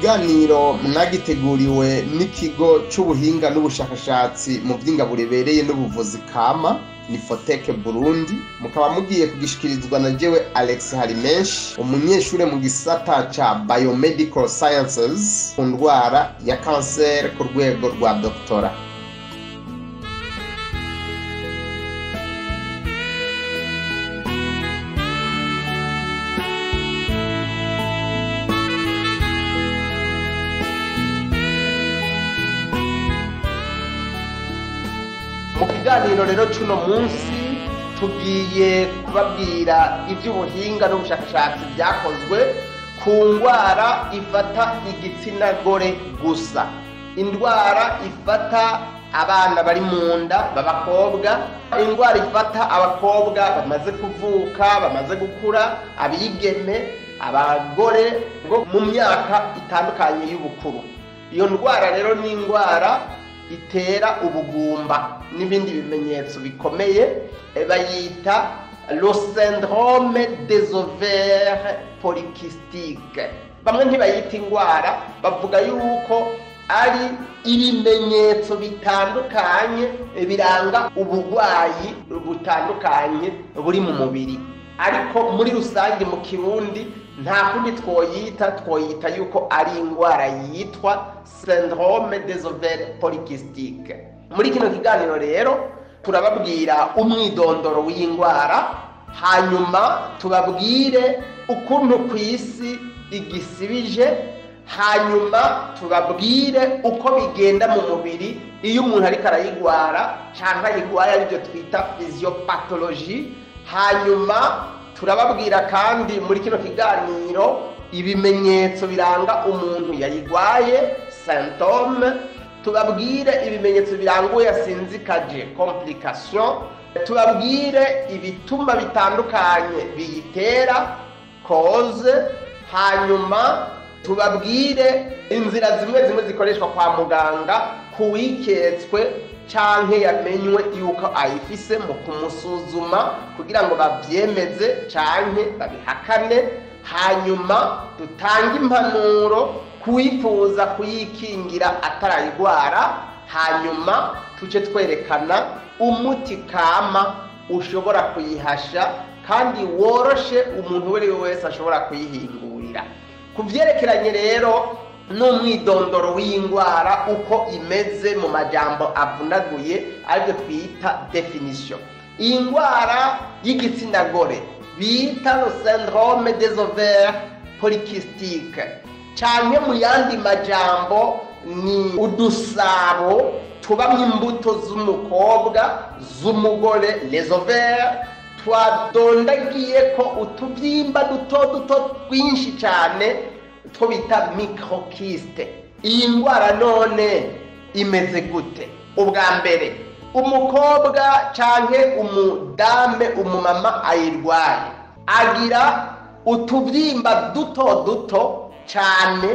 kiganiro mwagiteguriwe n'ikigo c'ubuhinga n'ubushakashatsi mu vy'ingabo ribereye n'ubuvuzi kama ni foteke burundi mukaba mugiye kugishikirizwa na jewe alex harimenshi umunyeshure mu gisata ca biomedical sciences ku ndwara ya kanseri ku rwego rwa doktora mu kiganiro rero c'uno munsi tugiye kubabwira ivy'ubuhinga n'ubushakashatsi vyakozwe ku ndwara ifata igitsina gore gusa indwara ifata abana bari mu nda b'abakobwa indwara ifata abakobwa bamaze kuvuka bamaze gukura abigeme abagore bo mu myaka itandukanye y'ubukuru iyo ndwara rero ni indwara itera ubugumba n'ibindi bimenyetso bikomeye bayita le syndrome des ovaires polykystiques bamwe ntibayita indwara bavuga yuko ari ibimenyetso bitandukanye biranga uburwayi butandukanye buri mu mubiri ariko muri rusange mu kirundi nta kundi twoyita twoyita yuko ari indwara yitwa syndrome des ovaires polykystiques muri kino kiganiro rero turababwira umwidondoro w'indwara hanyuma tubabwire ukuntu ku isi igisibije hanyuma tubabwire uko bigenda mu mubiri iyo umuntu ariko arayigwara cyangwa ayigwaye aribyo twita physiopathologie hanyuma turababwira kandi muri kino kiganiro ibimenyetso biranga umuntu yayigwaye symptome tubabwire ibimenyetso biranga uwo yasinzikaje complication tubabwire ibituma bitandukanye biyitera cause hanyuma tubabwire inzira zimwe zimwe zikoreshwa kwa muganga kuwiketswe canke yamenywe yuko ayifise mu kumusuzuma kugira ngo bavyemeze canke babihakane hanyuma dutange impanuro kuwifuza kuyikingira atarayigwara hanyuma tuce twerekana umuti kama ushobora kuyihasha kandi woroshe umuntu uwo ari we wese ashobora kuyihingurira ku vyerekeranye rero n'umwidondoro w'indwara uko imeze mu majambo avunaguye aribyo twita definition iyi ndwara y'igitsina gore bita le syndrome des ovaires polykystiques canke mu yandi majambo ni udusabo tubamwo imbuto z'umukobwa z'umugore les ovaires twadondagiye ko utubyimba duto duto twinshi cyane two bita microkiste iyi ndwara none imeze gute ubwa mbere umukobwa canke umudame umumama ayirwaye agira utubyimba duto duto cyane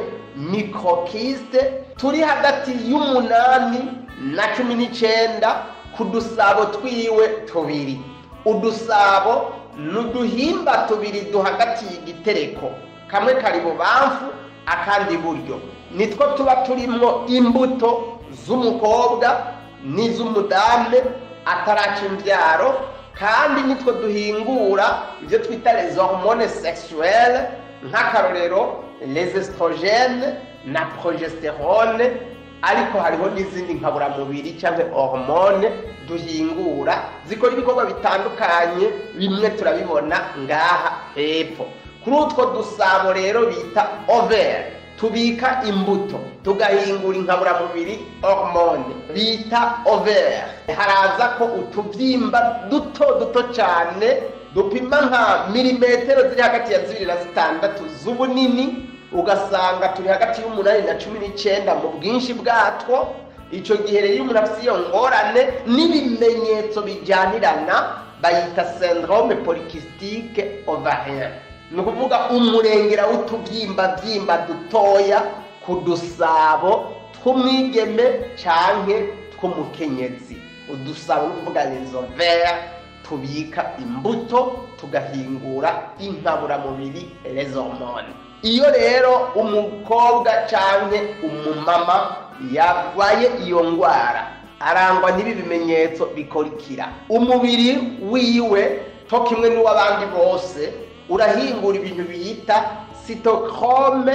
microkiste turi hagati y'umunani na cumi n'icyenda ku dusabo twiwe tubiri udusabo ni uduhimba tubiri duhagatiye igitereko kamwe kari bubamfu akandi iburyo nitwo tuba turimwo imbuto z'umukobwa n'iz'umudame ataraca imbyaro kandi nitwo duhingura ibyo twita les hormones sexuelles nk'akarorero les estrogènes na progesterone ariko hariho n'izindi nkaburamubiri cyangwa hormone duhingura zikora ibikorwa bitandukanye bimwe turabibona ngaha hepfo kuri utwo dusabo rero bita overe tubika imbuto tugahingura inkaburamubiri hormone bita overe haraza ko utubyimba duto duto cyane dupima nka milimetero ziri hagati ya zibiri na zitandatu z'ubunini ugasanga turi hagati y'umunani na cumi n'icyenda mu bwinshi bwatwo icyo gihe rero iyo umuntu afite iyo ngorane n'ibimenyetso bijyanirana bayita syndrome polycystique ovarien ni ukuvuga umurengera w'utubyimba byimba dutoya ku dusabo tw'umwigeme canke tw'umukenyezi udusabo ni ukuvuga les ovaires tubika imbuto tugahingura inkaburamubiri les hormones iyo rero umukobwa cyangwa umumama yarwaye iyo ndwara arangwa n'ibi bimenyetso bikurikira umubiri wiwe to kimwe n'uw'abandi bose urahingura ibintu biyita sitochrome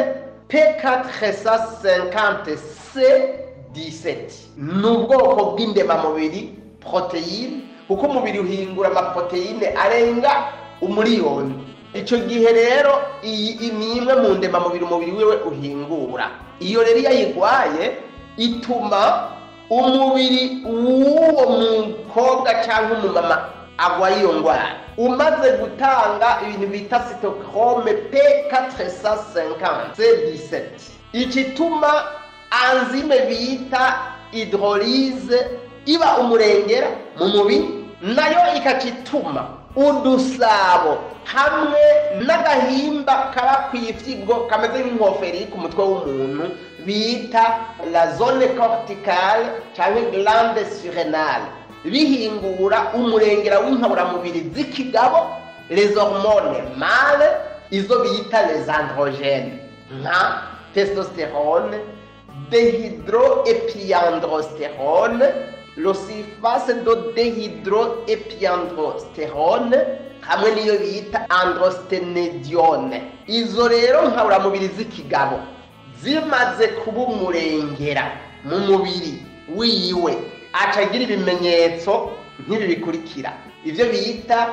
p450 c17 ni ubwoko bw'indemamubiri poroteyine kuko umubiri uhingura amaporoteyine arenga umuriyoni icyo gihe rero iyi ni imwe mu ndemamubiri umubiri wiwe uhingura iyo rero iyo ayirwaye ituma umubiri w'uwo mukobwa cyangwa umumama agwaye iyo ndwara umaze gutanga ibintu bita sitochrome p450 c17 ikituma anzime bita hydrolyse iba umurengera mu mubiri nayo ikakituma udusabo hamwe n'agahimba kaba ku ifyigo kameze nk'inkofero iri ku mutwe w'umuntu bita la zone corticale cyangwa glande surrenale bihingura umurengera w'inkaburamubiri z'ikigabo les hormones male izo bita les androgènes nka testosterone dehydroepiandrosterone losifase do dehydroepiandrosterone hamwe n'iyo bita androstenedione izo rero nkaburamubiri z'ikigabo zimaze kuba umurengera mu mubiri wiwe acagira ibimenyetso nk'ibi bikurikira ibyo bita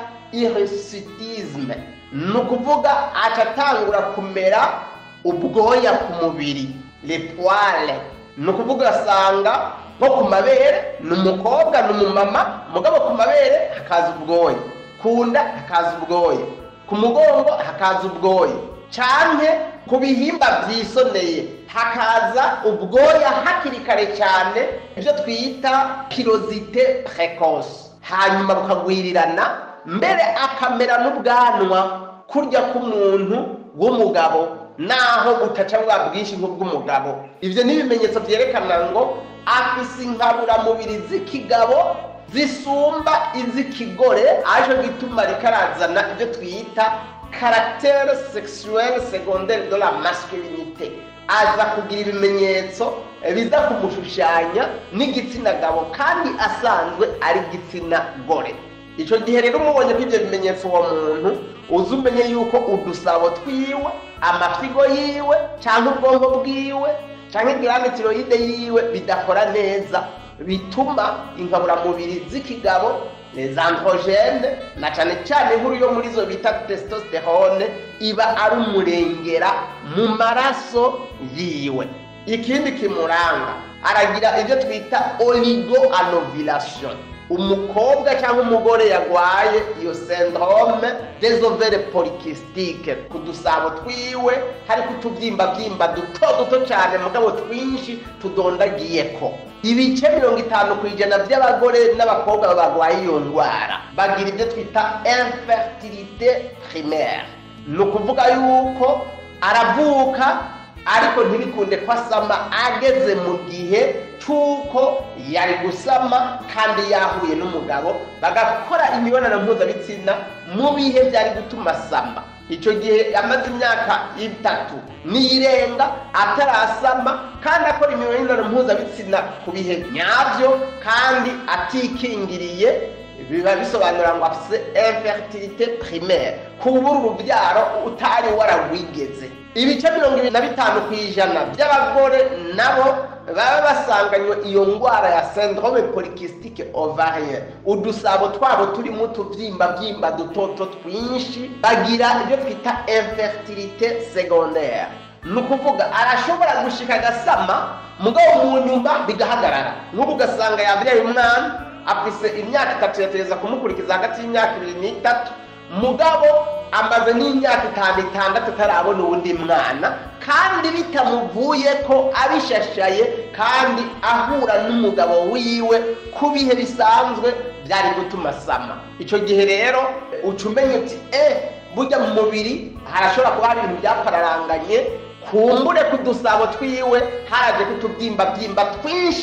hirsutisme ni ukuvuga acatangura kumera ubwoya ku mubiri lepoile ni ukuvuga ugasanga nko ku mabere ni umukobwa ni umumama mugabo ku mabere hakaza ubwoya ku nda hakaza ubwoya ku mugongo hakaza ubwoya cyane ku bihimba byisoneye hakaza ubwoya hakiri kare cyane ibyo twita pirozite precoce hanyuma bukagwirirana mbere akamera n'ubwanwa kurya k'umuntu w'umugabo naho butaca bwa bwinshi nk'ubw'umugabo ibyo ni ibimenyetso byerekana ngo afise inkaburamubiri z'ikigabo zisumba iz'ikigore aje gituma rikarazana ibyo twita caractère sexuelle secondaire de la masculinité aza kugira ibimenyetso biza kumushushanya n'igitsina gabo kandi asanzwe ari igitsina gore icyo gihe rero umubonye ko ibyo bimenyetso uwo muntu uzi umenye yuko udusabo twiwe amafigo yiwe cyangwa ubwonko bwiwe cyangwa igihande tiroyide yiwe bidakora neza bituma inkaburamubiri z'ikigabo les androgènes na cyane cyane inkuru yo muri zo bita testosterone iba ari umurengera mu maraso yiwe ikindi kimuranga aragira ibyo twita oligoanovilation umukobwa cyangwa umugore yarwaye iyo syndrome des ovaires polykystiques ku dusabo twiwe hari kutubyimba byimba duto duto cyane mugabo twinshi tudondagiyeko ibice mirongo itanu ku ijana by'abagore n'abakobwa barwaye iyo ndwara bagira ibyo twita infertilité primaire ni ukuvuga yuko aravuka ariko ntibikunde ko asama ageze mu gihe cy'uko yari gusama kandi yahuye n'umugabo bagakora imibonano mpuzabitsina mu bihe byari gutuma asama icyo gihe amaze imyaka itatu n'irenga atarasama kandi akora imibonano mpuzabitsina ku bihe nyabyo kandi atikingiriye biba bisobanura ngo afite infertilité primaire kubura urubyaro utari wararwigeze ibice mirongo ibiri na bitanu ku ijana by'abagore nabo baba basanganywe iyo ndwara ya syndrome polycystique ovarien udusabo twabo turimo utubyimba byimba dutoto twinshi bagira ibyo twita infertilité secondaire ni ukuvuga arashobora gushika agasama mugabo mu nyuma bigahagarara nk'ubu ugasanga yabyaye umwana afise imyaka itatu yatereza kumukurikiza hagati y'imyaka ibiri n'itatu mugabo amaze n'imyaka itanu itandatu atarabona uwundi mwana kandi bitamuvuye ko abishashaye kandi ahura n'umugabo wiwe ku bihe bisanzwe byari gutuma asama icyo gihe rero uca umenya uti eh burya mu mubiri harashobora kuba hari ibintu byapararanganye kumbure ku dusabo twiwe haraje kutubyimba byimba twinshi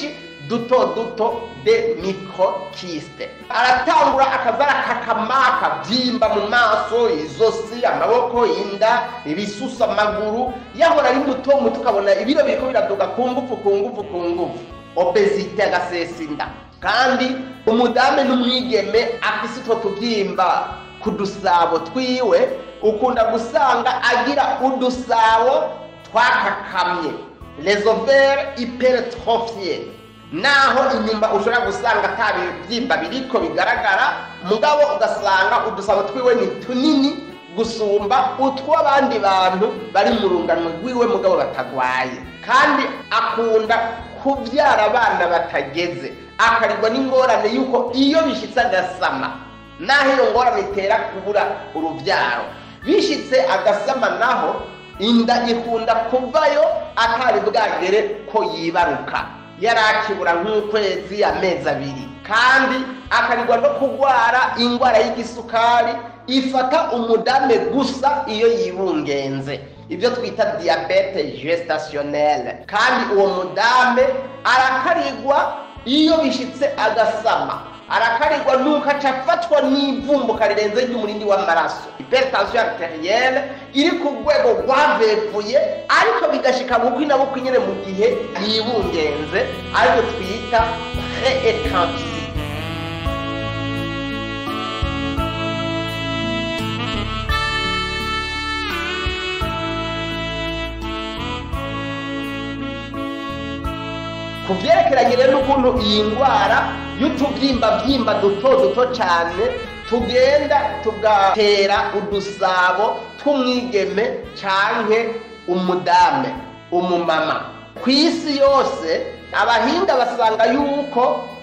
duto duto de microkiste aratangura akazara kakamaka byimba mu maso izosi amaboko inda ibisusa amaguru yahora ari muto muto ukabona ibiro biriko biraduga ku ngufu ku ngufu ku ngufu obesite agasesa inda kandi umudame n'umwigeme afise utwo tubyimba ku dusabo twiwe ukunda gusanga agira udusabo twakakamye les ovaires hypertrophiés naho inyuma ushobora gusanga ata bibyimba biriko bigaragara mugabo ugasanga udusabo twiwe ni tunini gusumba utw'abandi bantu bari mu rungano rwiwe mugabo batagwaye kandi akunda kubyara abana batageze akarirwa n'ingorane y'uko iyo bishyitse agasama naho iyo ngorane itera kubura urubyaro bishyitse agasama naho inda ikunda kuvayo atari bwagere ko yibaruka yari akibura nk'ukwezi amezi abiri kandi akarirwa no kurwara indwara y'igisukari ifata umudame gusa iyo yibungenze ibyo twita diyabete gestationnelle kandi uwo mudame arakarirwa iyo bishyitse agasama arakarirwa nuko aca afatwa n'ivumbuka rirenze ry'umurindi w'amaraso hypertension arterielle iri ku rwego rwavevuye ariko bigashika bukwi na bukwi nyine mu gihe yibungenze aribyo twita preeclampsie ku byerekeranye rero n'ukuntu iyi ndwara y'utubyimba byimba duto duto cyane tugenda tugatera udusabo tw'umwigeme canke umudame umumama ku isi yose abahinga basanga yuko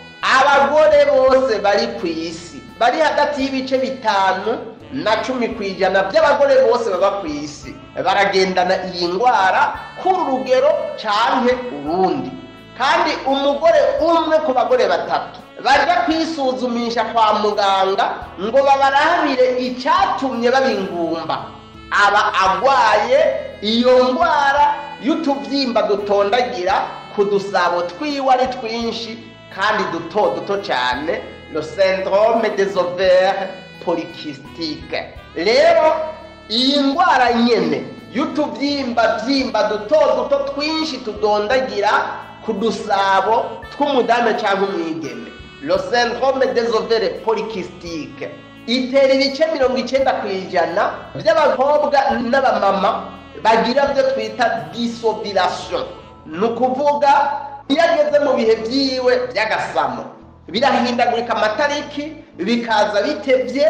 abagore bose bari ku isi bari hagati y'ibice bitanu na cumi ku ijana by'abagore bose baba ku isi baragendana iyi ndwara kuri urugero canke urundi kandi umugore umwe ku bagore batatu bajya kwisuzumisha kwa muganga ngo babarabire icyatumye baba ingumba aba agwaye iyo ndwara y'utubyimba dutondagira ku dusabo twiwe ari twinshi kandi duto duto cyane le syndrome des ovaires polykystiques rero iyi ndwara nyene y'utubyimba byimba duto duto twinshi tudondagira ku dusabo tw'umudame cyangwa umwigeme le syndrome des ovaires polykystiques itera ibice mirongo icyenda ku ijana by'abakobwa n'abamama bagira byo twita disobilation ni ukuvuga iyo ageze mu bihe byiwe by'agasamo birahindagurika amatariki bikaza bitebye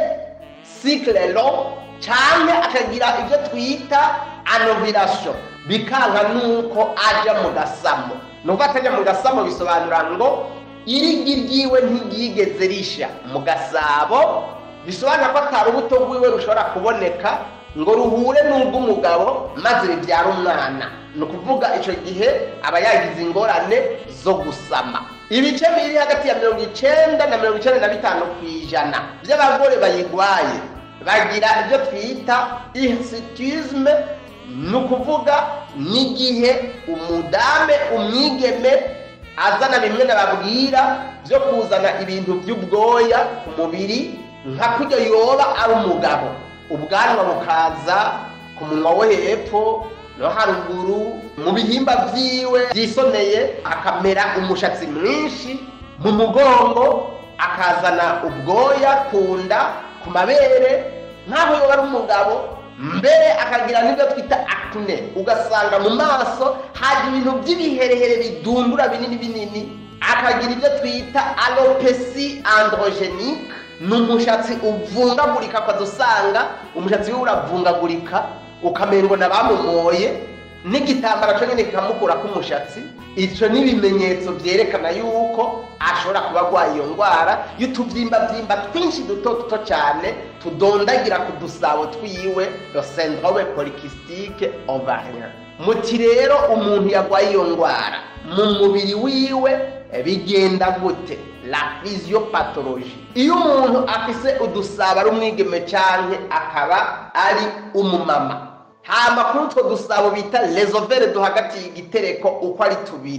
cycle long cyane akagira ibyo twita anovirasiyo bikanka nuko ajya mu gasamo nubwo atajya mu gasamo bisobanura ngo irigi ryiwe ntiryigeze risha mu gasabo bisobanura ko atari urubuto rwiwe rushobora kuboneka ngo ruhure n'ubw'umugabo maze bibyara umwana ni ukuvuga icyo gihe aba yagize ingorane zo gusama ibice biri hagati ya mirongo icyenda na mirongo icyenda na bitanu ku ijana by'abagore bayigwaye bagira ibyo twita hirisitisme ni ukuvuga n'igihe umudame umwigeme azana bimwe nababwira byo kuzana ibintu by'ubwoya ku mubiri nka kujya yoba ari umugabo ubwanwa bukaza ku munwa wo hepfo no haruguru mu bihimba byiwe byisoneye akamera umushatsi mwinshi mu mugongo akazana ubwoya ku nda ku mabere nk'aho yoba ari umugabo mbere akagira n'ibyo twita akne ugasanga mu maso haje ibintu by'ibiherehere bidundura binini binini akagira ibyo twita alopesi androgenique ni umushatsi uvungagurika akaza usanga umushatsi we uravungagurika ukamengo na bamumoye n'igitambaro cyo nyine kikamukura k'umushatsi icyo ni ibimenyetso byerekana yuko ashobora kuba arwaye iyo ndwara y'utubyimba byimba twinshi duto duto cyane tudondagira ku dusabo twiwe le syndrome polycystique ovarien muti rero umuntu yarwaye iyo ndwara mu mubiri wiwe bigenda gute la physiopathologie iyo umuntu afise udusabo ari umwigeme cyane akaba ari umumama hama kuri utwo dusabo bita lesovere duhagatiye igitereko uko ari tubiri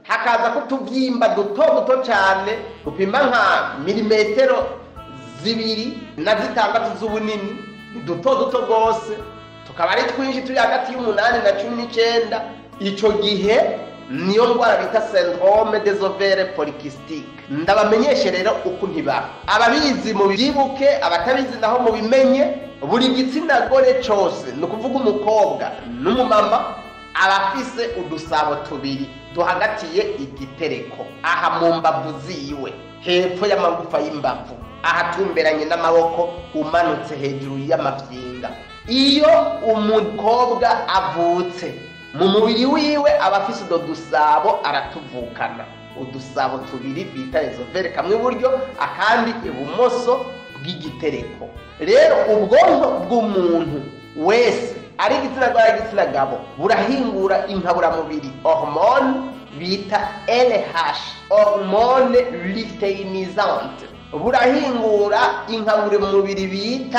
hakaza kutubyimba duto duto cyane dupima nka milimetero zibiri na zitandatu z'ubunini ni duto duto rwose tukaba ari twinshi turi hagati y'umunani na cumi n'icyenda icyo gihe niyo ndwara bita syndrome des ovaires polykystiques ndabamenyeshe rero uko ntibaba ababizi mu byibuke abatabizi naho mu bimenye buri gitsina gore cyose ni ukuvuga umukobwa n'umumama aba afise udusabo tubiri duhagatiye igitereko aha mu mbavu ziwe hepfo y'amagufa y'imbavu ahatumberanye n'amaboko umanutse hejuru y'amafyinga iyo umukobwa avutse mu mubiri wiwe aba afise utwo dusabo aratuvukana udusabo tubiri bita ezovere kamwe iburyo akandi ibumoso bw'igitereko rero ubwonko bw'umuntu wese ari igitsina gore ari igitsina gabo burahingura inkaburamubiri hormone bita LH hormone luteinisante burahingura inkaburamubiri bita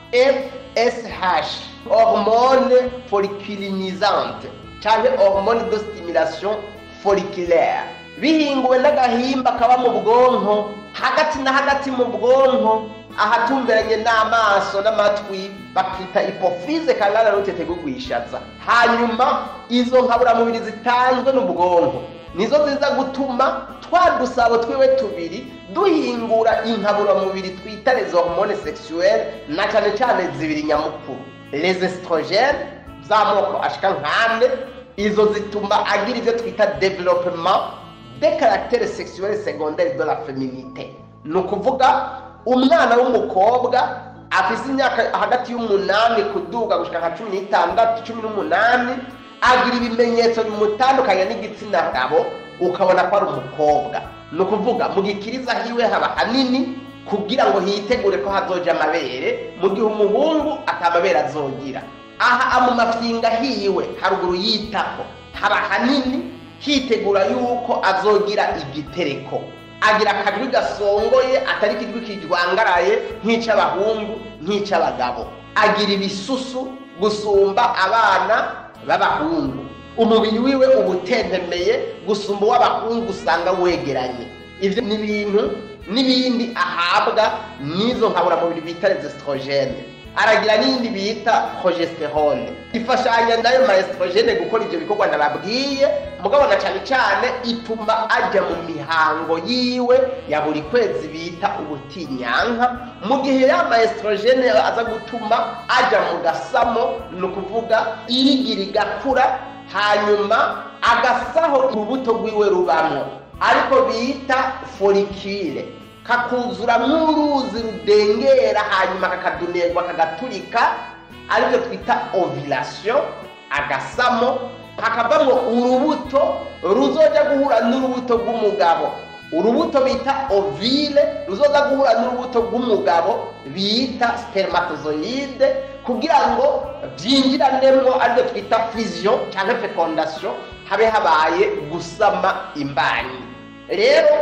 FSH hormone folliculinisante cyangwa hormone de stimulation folliculaire bihinguwe n'agahimba kaba mu bwonko hagati na hagati mu bwonko ahatumberanye n'amaso n'amatwi bakita ipofize kangana n'utete gugwishaza hanyuma izo nkaburamubiri zitanzwe n'ubwonko nizo ziza gutuma twa dusabo twiwe tubiri duhingura inkaburamubiri twita les hormones sexuelles na cyane cyane zibiri nyamukuru les estrogènes z'amoko ashika nk'ane izo zituma agira ibyo twita developement de caractère sexuel secondaire de la féminité ni ukuvuga umwana w'umukobwa afise imyaka hagati y'umunani kuduga gushika nka cumi n'itandatu cumi n'umunani agira ibimenyetso bimutandukanya n'igitsina gabo ukabona ko ari umukobwa ni ukuvuga mu gikiriza hiwe haba hanini kugira ngo hitegure ko hazoja amabere mu gihe umuhungu atamabere azogira aha mu mafyinga hiwe haruguru yitako haba hanini hitegura yuko azogira igitereko agira akajwi gasongoye atari ikijwi kijwangaraye nk'icy'abahungu nk'icy'abagabo agira ibisusu gusumba abana b'abahungu umubiri wiwe uba utentemeye gusumba uw'abahungu usanga wegeranye ibyo ni ibintu n'ibindi ahabwa n'izo nkaburamubiri bita rezestrogene aragira n'indi bita progesterone ifashanya nayo maestrogene gukora ibyo bikorwa nababwiye mugabo na cyane cyane ituma ajya mu mihango yiwe ya buri kwezi bita ubutinyanka mu gihe ya maestrogene aza gutuma ajya mu gasamo ni ukuvuga irigira igakura hanyuma agasaho urubuto rwiwe rubamo ariko bita forikire kakuzura nk'uruzi rudengera hanyuma kakadunerwa kagaturika aribyo twita ovilation agasamo hakavamo urubuto ruzoja guhura n'urubuto rw'umugabo urubuto bita ovile ruzoza guhura n'urubuto rw'umugabo bita spermatozoide kugira ngo byinjiranemo aribyo twita fusion cyangwa fecondation habe habaye gusama imbanyi rero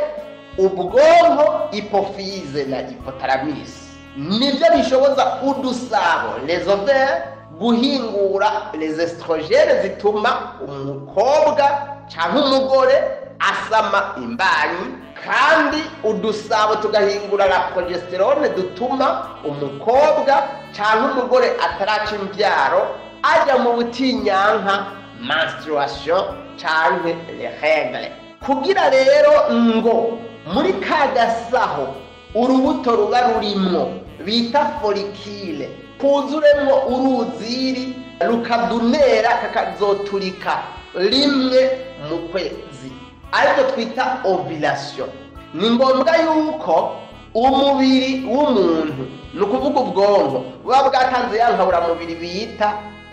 ubwonko ipofize na ipotaramis nibyo bishoboza udusabo les ovaires guhingura les estrogene zituma umukobwa cyangwa umugore asama imbanyi kandi udusabo tugahingura la progesterone dutuma umukobwa cyangwa umugore ataraca imbyaro ajya mu butinyanka menstruation cyangwa les règles kugira rero ngo muri ka gasaho urubuto ruba rurimwo bita forikile kuzuremwo uruziri rukadunera kakazoturika rimwe mu kwezi aribyo twita ovilation ni ngombwa yuko umubiri w'umuntu ni ukuvuga ubwonko buba bwatanze ya nkaburamubiri bita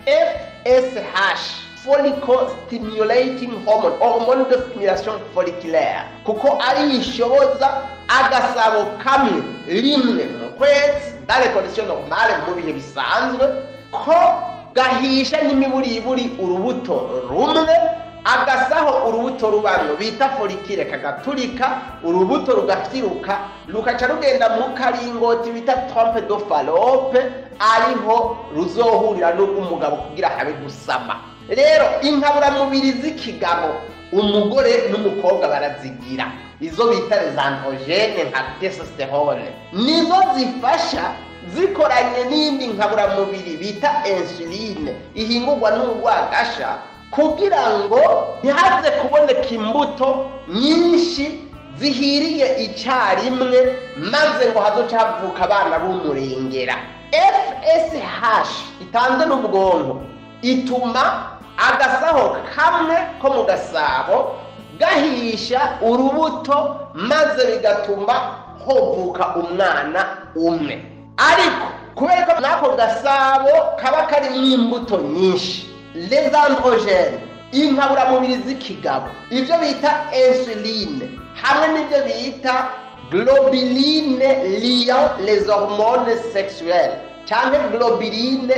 fsh follicle stimulating hormone hormone de stimulation folliculaire kuko ari ishoboza agasabo kamwe rimwe mu kwezi dans les conditions normales mu bihe bisanzwe ko gahisha n'imiburiburi urubuto rumwe agasaho urubuto rubamwe bita forikire kagaturika urubuto rugafyiruka rukaca rugenda mu karingoti bita trompe do falope ariho ruzohurira n'ubw'umugabo kugira habe gusama rero inkaburamubiri z'ikigabo umugore n'umukobwa barazigira izo bita rezandrogene nka testosterone nizo zifasha zikoranye n'indi nkaburamubiri bita insuline ihingurwa n'urwagasha kugira ngo ntihaze kuboneka imbuto nyinshi zihiriye icyarimwe maze ngo hazoce havuka abana b'umurengera fsh itanze n'ubwonko ituma agasaho kamwe ko mu gasabo gahisha urubuto maze bigatuma hovuka umwana umwe ariko kubera ko n'ako gasabo kaba karimo imbuto nyinshi lezandrogene inkaburamubiri z'ikigabo ibyo bita insuline hamwe n'ibyo bita globuline liant les hormones sexuelles cyangwa globuline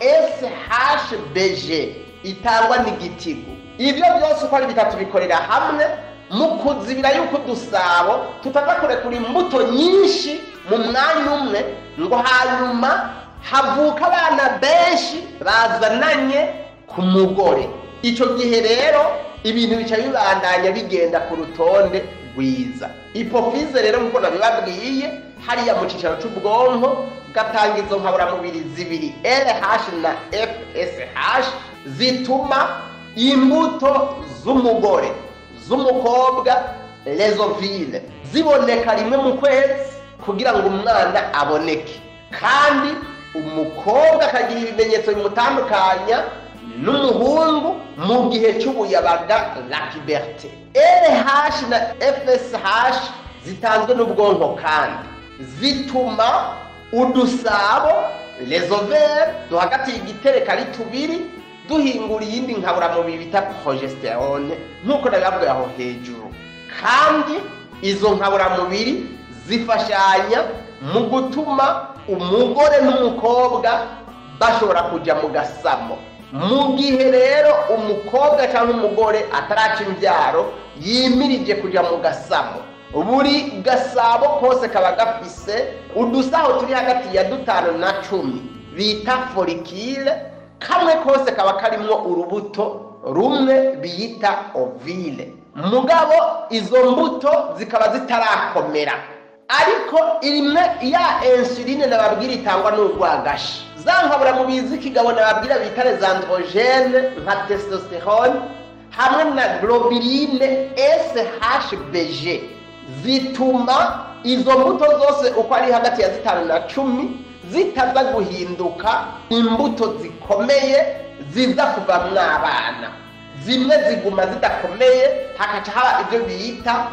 shbg itangwa n'igitigo ibyo byose uko ari bitatu bikorera hamwe mu kuzibira yuko udusabo tutaza kurekura imbuto nyinshi mu mwanya umwe ngo hanyuma havuka abana benshi bazananye ku mugore icyo gihe rero ibintu bica bibandanya bigenda ku rutonde rwiza ipofize rero nk'uko nabibabwiye hariya mu cyicaro cy'ubwonko gatanga izo nkaburamubiri zibiri LH na FSH zituma imbuto z'umugore z'umukobwa lezovile ziboneka rimwe mu kwezi kugira ngo umwana aboneke kandi umukobwa akagira ibimenyetso bimutandukanya n'umuhungu mu gihe cy'ubuyabaga la puberté LH na FSH zitanzwe n'ubwonko kandi zituma udusabo lezovere duhagatiye igitereka ari tubiri duhingura iyindi nkaburamubiri bita progesterone nk'uko nabibabwiye aho hejuru kandi izo nkaburamubiri zifashanya mu gutuma umugore n'umukobwa bashobora kujya mu gasamo mu gihe rero umukobwa cyangwa umugore ataraca imbyaro yimirije kujya mu gasamo buri gasabo kose kaba gafise udusaho turi hagati ya dutanu na cumi bita forikire kamwe kose kaba karimo urubuto rumwe biyita ovile mugabo izo mbuto zikaba zitarakomera ariko imwe ya insuline nababwira itangwa n'urwagashi za nkaburamubiri z'ikigabo nababwira bita rezandrogene nka testosterone hamwe na globuline shbg zituma izo mbuto zose uko ari hagati ya zitanu na cumi zitaza guhinduka imbuto zikomeye ziza kuvamwo abana zimwe ziguma zidakomeye hakaca haba ibyo bita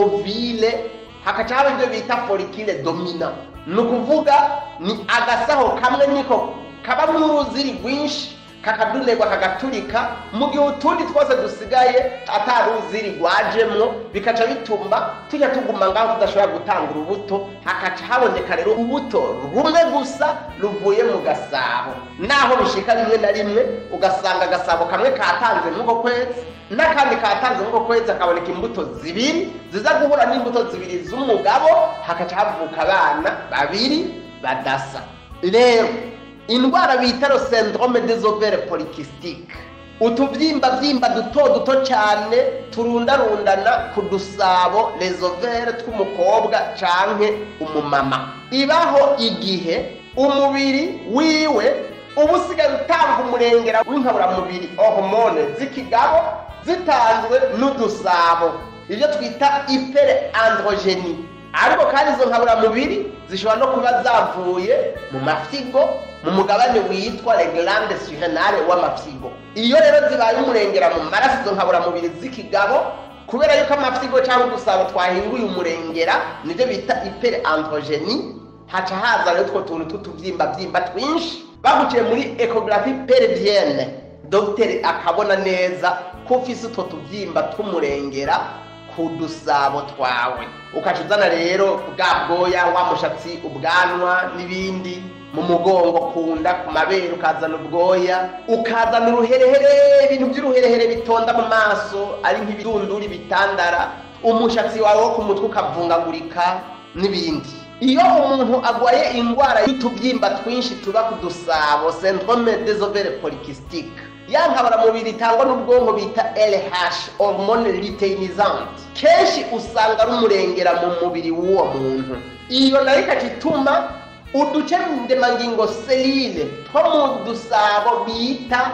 ovile hakaca haba ibyo bita forikile domina ni ukuvuga ni agasaho kamwe niko kabamo uruziri rwinshi kakadunerwa kagaturika mu gihe utundi twose dusigaye atari uruziri rwajemwo bikaca bituma tujya tuguma ngaho tudashobora gutanga urubuto hakaca haboneka rero ubuto rumwe gusa ruvuye mu gasabo naho bishika rimwe na rimwe ugasanga agasabo kamwe katanze nk'uko kwezi n'akandi katanze nk'uko kwezi hakaboneka imbuto zibiri ziza guhura n'imbuto zibiri z'umugabo hakaca havuka abana babiri badasa rero indwara bita ro syndrome des ovaires polykystiques utubyimba byimba duto duto cyane turundarundana ku dusabo les ovaires tw'umukobwa canke umumama ibaho igihe umubiri wiwe uba usigaye utanga umurengera w'inkaburamubiri hormone z'ikigabo zitanzwe n'udusabo ibyo twita ipere androgeni ariko kandi izo nkaburamubiri zishobora no kuba zavuye mu mafyigo mu mugabane witwa reglande surenale w'amafyigo iyo rero zibaye umurengera mu maraso izo nkaburamubiri z'ikigabo kubera yuko amafyigo cyangwa udusabo twahinguye umurengera nibyo bita ipere androgeni haca haza rero utwo tuntu tw'utubyimba byimba twinshi baguciye muri ecography perivienne dogiteri akabona neza ko ufise utwo tubyimba tw'umurengera ku dusabo twawe ukaca uzana rero bwa bwoya wa mushatsi ubwanwa n'ibindi mu mugongo kunda ku mabere ukazana ubwoya ukazana uruherehere ibintu by'uruherehere bitonda mu maso ari nk'ibidunduri bitandara umushatsi wawe wo ku mutwe ukavungagurika n'ibindi iyo umuntu agwaye indwara y'utubyimba twinshi tuba ku dusabo syndrome des ovaires polykystiques ya nkaburamubiri itangwa n'ubwonko bita LH hormone luteinisante kenshi usanga ari umurengera mu mubiri w'uwo muntu iyo nayo ikaca ituma uduce ndemangingo selile two mu dusabo bita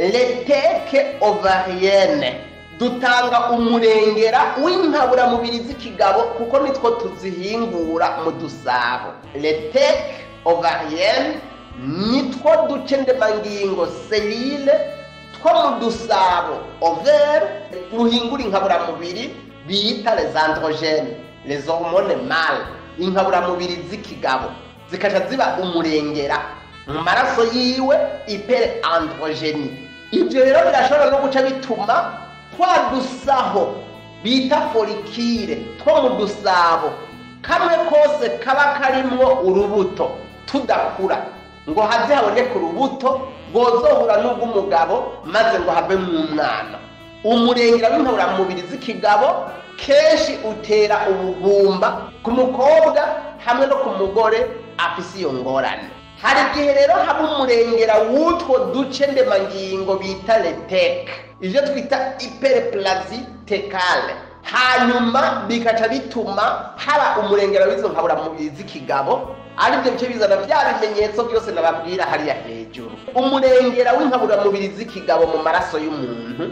leteke ovarienne dutanga umurengera w'inkaburamubiri z'ikigabo kuko nitwo tuzihingura mu dusabo leteke ovarienne nitwo duce ndemangingo selile two mu dusabo overe ruhingura inkaburamubiri bita les androgènes les hormones mâles inkaburamubiri z'ikigabo zikaca ziba umurengera mu maraso yiwe ipere androgeni ibyo rero birashobora no guca bituma twa dusaho bita forikire two mu dusabo kamwe kose kaba karimwo urubuto tudakura ngo haze haboneke urubuto rwozohura n'ubw'umugabo maze ngo have mu mwana umurengera w'inkaburamubiri z'ikigabo kenshi utera ubugumba ku mukobwa hamwe no ku mugore afise iyo ngorane hari igihe rero haba umurengera w'utwo duce ndemangingo bita leteke ibyo twita ipereplazi tekale hanyuma bikaca bituma haba umurengera w'izo nkaburamubiri z'ikigabo ari byo bice bizana bya bimenyetso byose nababwira hariya hejuru umurengera w'inkaburamubiri z'ikigabo mu maraso y'umuntu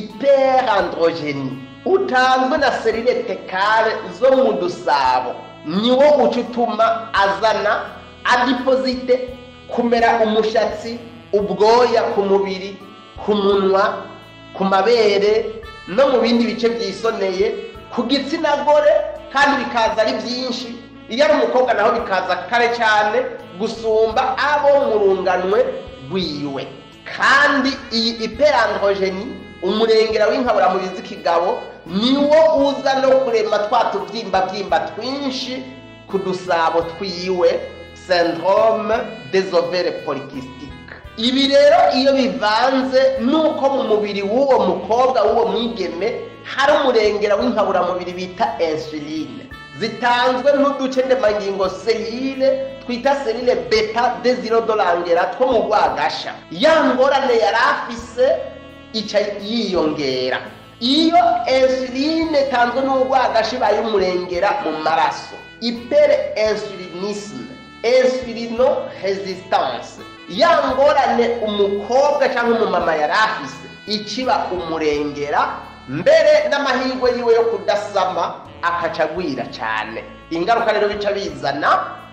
iperandrogeni utanzwe na serire tekale zo mu dusabo niwo uca utuma azana adiposite kumera umushatsi ubwoya ku mubiri ku munwa ku mabere no mu bindi bice byisoneye ku gitsina gore kandi bikaza ari byinshi iyo ari umukobwa naho bikaza kare cyane gusumba abo mu runganwe rwiwe kandi iyi iperandrogeni umurengera w'inkaburamubiri z'ikigabo niwo uza no kurema twa tubyimba byimba twinshi ku dusabo twiwe syndrome des ovaires polykystiques ibi rero iyo bivanze nuko mu mubiri w'uwo mukobwa w'uwo mwigeme hari umurengera w'inkaburamubiri bita insuline zitanzwe n'uduce ndemangingo selile twita selile beta desirodorangera two mu rwagasha ya ngorane yari afise ica yiyongera iyo insuline itanzwe n'urwagasha ibaye umurengera mu maraso ipere insulinisme insulino resistance ya ngorane umukobwa cyangwa umumama yari afise ikiba umurengera mbere n'amahirwe yiwe yo kudasama akaca agwira cyane ingaruka rero bica bizana